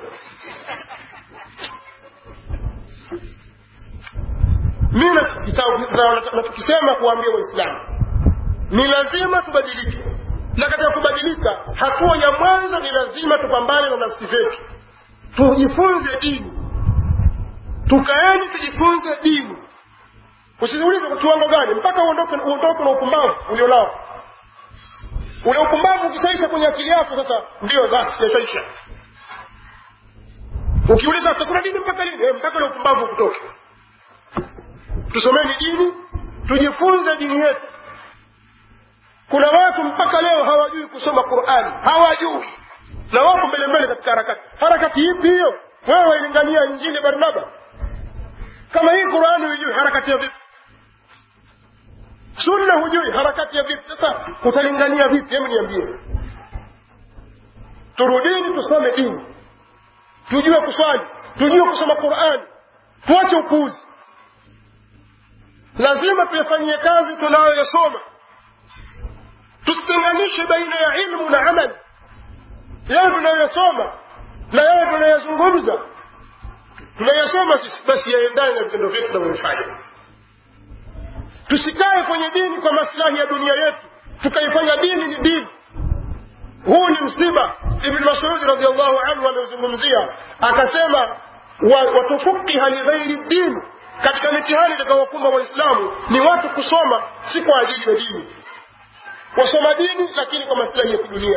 mi nachokisema kuwaambia waislamu ni lazima tubadilike na katika kubadilika hatua ya mwanzo ni lazima tupambane na nafsi zetu tujifunze dini tukaeni tujifunze dini usiulize kwa kiwango gani mpaka uondoke uondoke na upumbavu ulionao ule upumbavu ukishaisha kwenye akili yako sasa ndio basi yashaisha ukiuliza tutasoma dini mpaka lini eh, mpaka ule upumbavu kutoke tusomeni dini tujifunze dini yetu kuna watu mpaka leo hawajui kusoma qurani hawajui na wako mbele mbele katika harakati harakati ipi hiyo wewe wailingania injili barnaba kama hii qurani hujui harakati ya vipi sunna hujui harakati ya vipi sasa utalingania vipi hebu niambie turudini tusome dini tujue kuswali tujue kusoma qurani tuache upuuzi lazima tuyafanyie kazi tunayoyasoma tusitenganishe baina ya ilmu na amali yale tunayoyasoma na yale tunayozungumza tunayasoma sisi basi yaendane na vitendo vyetu tunavyofanya tusikae kwenye dini kwa maslahi ya dunia yetu tukaifanya dini ni dini huu ni msiba ibn masudi radiallahu anhu ameuzungumzia akasema watufukiha lighairi dini katika mitihani itakayowakumba waislamu ni watu kusoma si kwa ajili ya dini wasoma dini lakini kwa maslahi ya kidunia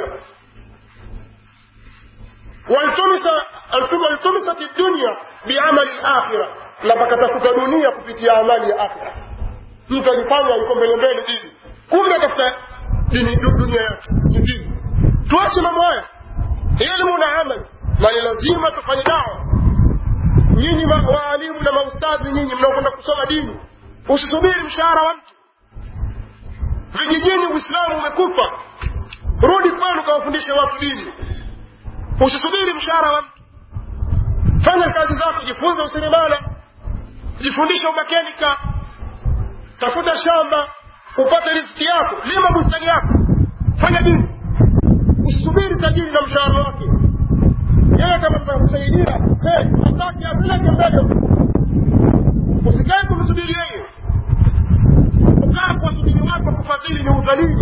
waltumisat dunya biamali lakhira na pakatafuta dunia kupitia amali ya akhira mtu alifanya yuko mbele mbele dini kumbe atafuta dini dunia yake nyingine tuache mambo haya ilmu na amal na ni lazima tufanye dawa nyinyi waalimu na maustadhi nyinyi mnaokwenda kusoma dini usisubiri mshahara wa mtu vijijini uislamu umekufa rudi kwenu kawafundishe watu dini usisubiri mshahara wa mtu fanya kazi zako jifunze useremala jifundishe umakenika tafuta shamba upate riziki yako lima bustani yako fanya dini usisubiri tajiri na mshahara wake yeye kama takusaidia hataki apeleke mbele usikae kumsubiri yeye kukaa kuwasubiri wako kufadhili ni udhalili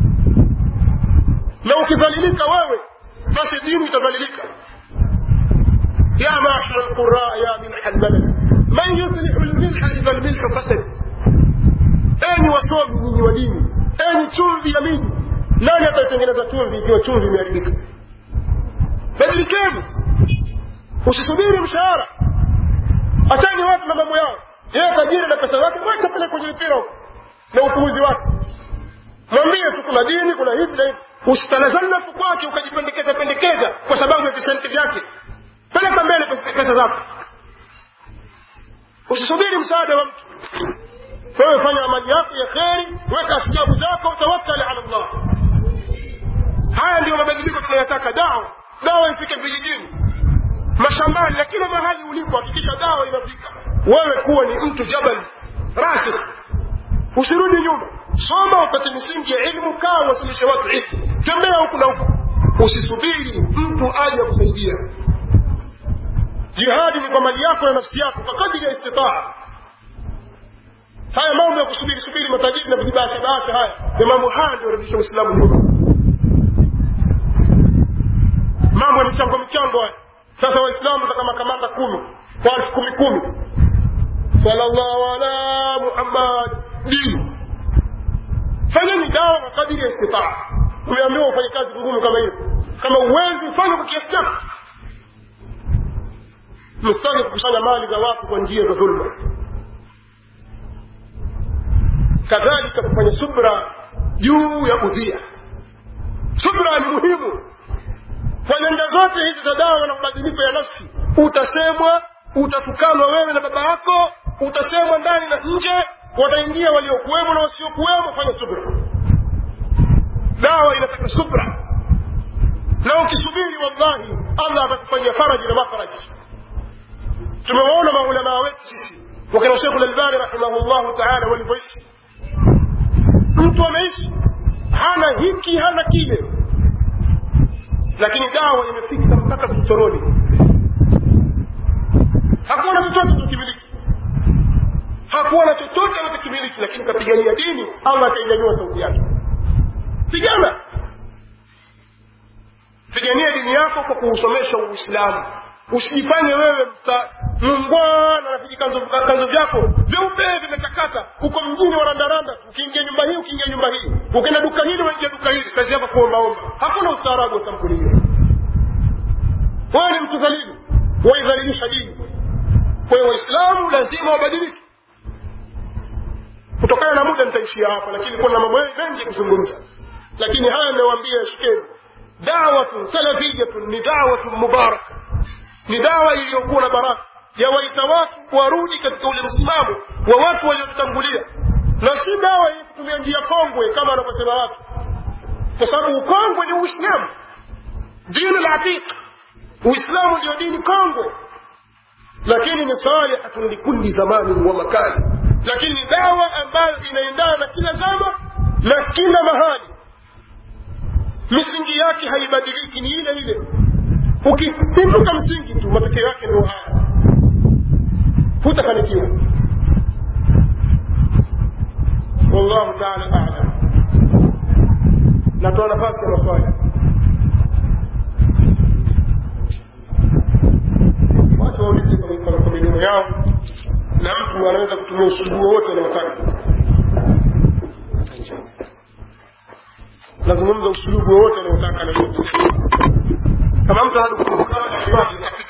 na ukidhalilika wewe basi dini itadhalilika يا معشر القراء يا ملح البلد من يصلح الملح إذا الملح فسد أين wasomi nyinyi wa dini enyi chumvi ya miji nani ataitengeneza chumvi ikiwa chumvi imeharibika badilikeni usisubiri mshahara achani watu na mambo yao yeye tajiri na pesa zake mwacha pale kwenye mpira na upuuzi wake mwambie tu kuna dini kuna hivi na hivi usitanazalafu kwake ukajipendekeza pendekeza kwa sababu ya visenti vyake peleka mbele pesa zako usisubiri msaada wa mtu wewe fanya amali yako ya kheri weka asjabu zako tawakkali ala llah haya ndiyo mabadiliko tunayotaka dawa dawa ifike vijijini mashambani na kila mahali ulipo hakikisha dawa inafika wewe kuwa ni mtu jabal rasikh usirudi nyuma soma upate misingi ya ilmu kaa wasilishe watu ilmu tembea huku na huku usisubiri mtu aje kusaidia jihadi ni kwa mali yako na nafsi yako kwa kadiri ya istitaa haya mambo ya kusubiri subiri matajiri na vijibashe bashe haya ni mambo haya ndio yarudisha uislamu nyuma mambo ya michango michango haya sasa waislamu taka makamanda kumi kwa elfu kumi kumi sallallahu ala muhammad dini fanyeni dawa kwa kadiri ya istitaa umeambiwa ufanye kazi ngumu kama hiyo kama uwezi ufanye kwa kiasi chako msitaki kukusanya mali za watu kwa njia za dhulma kadhalika kufanya subra juu ya udhia subra ni muhimu kwa nyanja zote hizi za dawa na mabadiliko ya nafsi utasemwa utatukanwa wewe na baba yako utasemwa ndani na nje wataingia waliokuwemo na wasiokuwemo fanya subra dawa inataka subra na ukisubiri wallahi allah atakufanyia faraji na mafaraji tumewaona maulamaa wetu sisi wakina shekhu lalbani rahimahullahu taala walivyoishi mtu ameishi hana hiki hana kile lakini dawa imefika mpaka vichoroni hakuwa na chochote tukimiliki hakuwa na chochote anachokimiliki lakini kapigania dini allah akainyanyua sauti yake pigana pigania dini yako kwa kuusomesha uislamu usijifanye wewe msta mungwana na vijikanzo kanzo vyako vyeupe vimetakata uko mjini warandaranda ukiingia nyumba hii ukiingia nyumba hii ukienda duka hili unaingia duka hili kazi yako kuombaomba hakuna ustaarabu wa sampuli hiyo wewe ni mtu dhalili waidhalilisha dini kwa hiyo waislamu lazima wabadilike kutokana na muda nitaishia hapa lakini kuna mambo mengi kuzungumza lakini haya ninawaambia shikeni dawatun salafiyatun ni dawatun mubaraka ni dawa iliyokuwa na baraka yawaita watu warudi katika ule msimamo wa watu waliotutangulia na si dawa yenye kutumia njia kongwe kama wanavyosema watu kwa sababu ukongwe ni uislamu dini latiq uislamu ndio dini kongwe lakini ni salihatun likulli zamanin wa makani lakini ni dawa ambayo inaendana na kila zama na kila mahali misingi yake haibadiliki ni ile ile ukipinduka msingi tu matokeo yake ndio haya hutafanikiwa wallahu taala alam natoa nafasi ya maswali watu waulize kwa midomo yao na mtu anaweza kutumia usulubu wowote anaotaka nazungumza usulubu wowote anaotaka kama mtu anadukuruka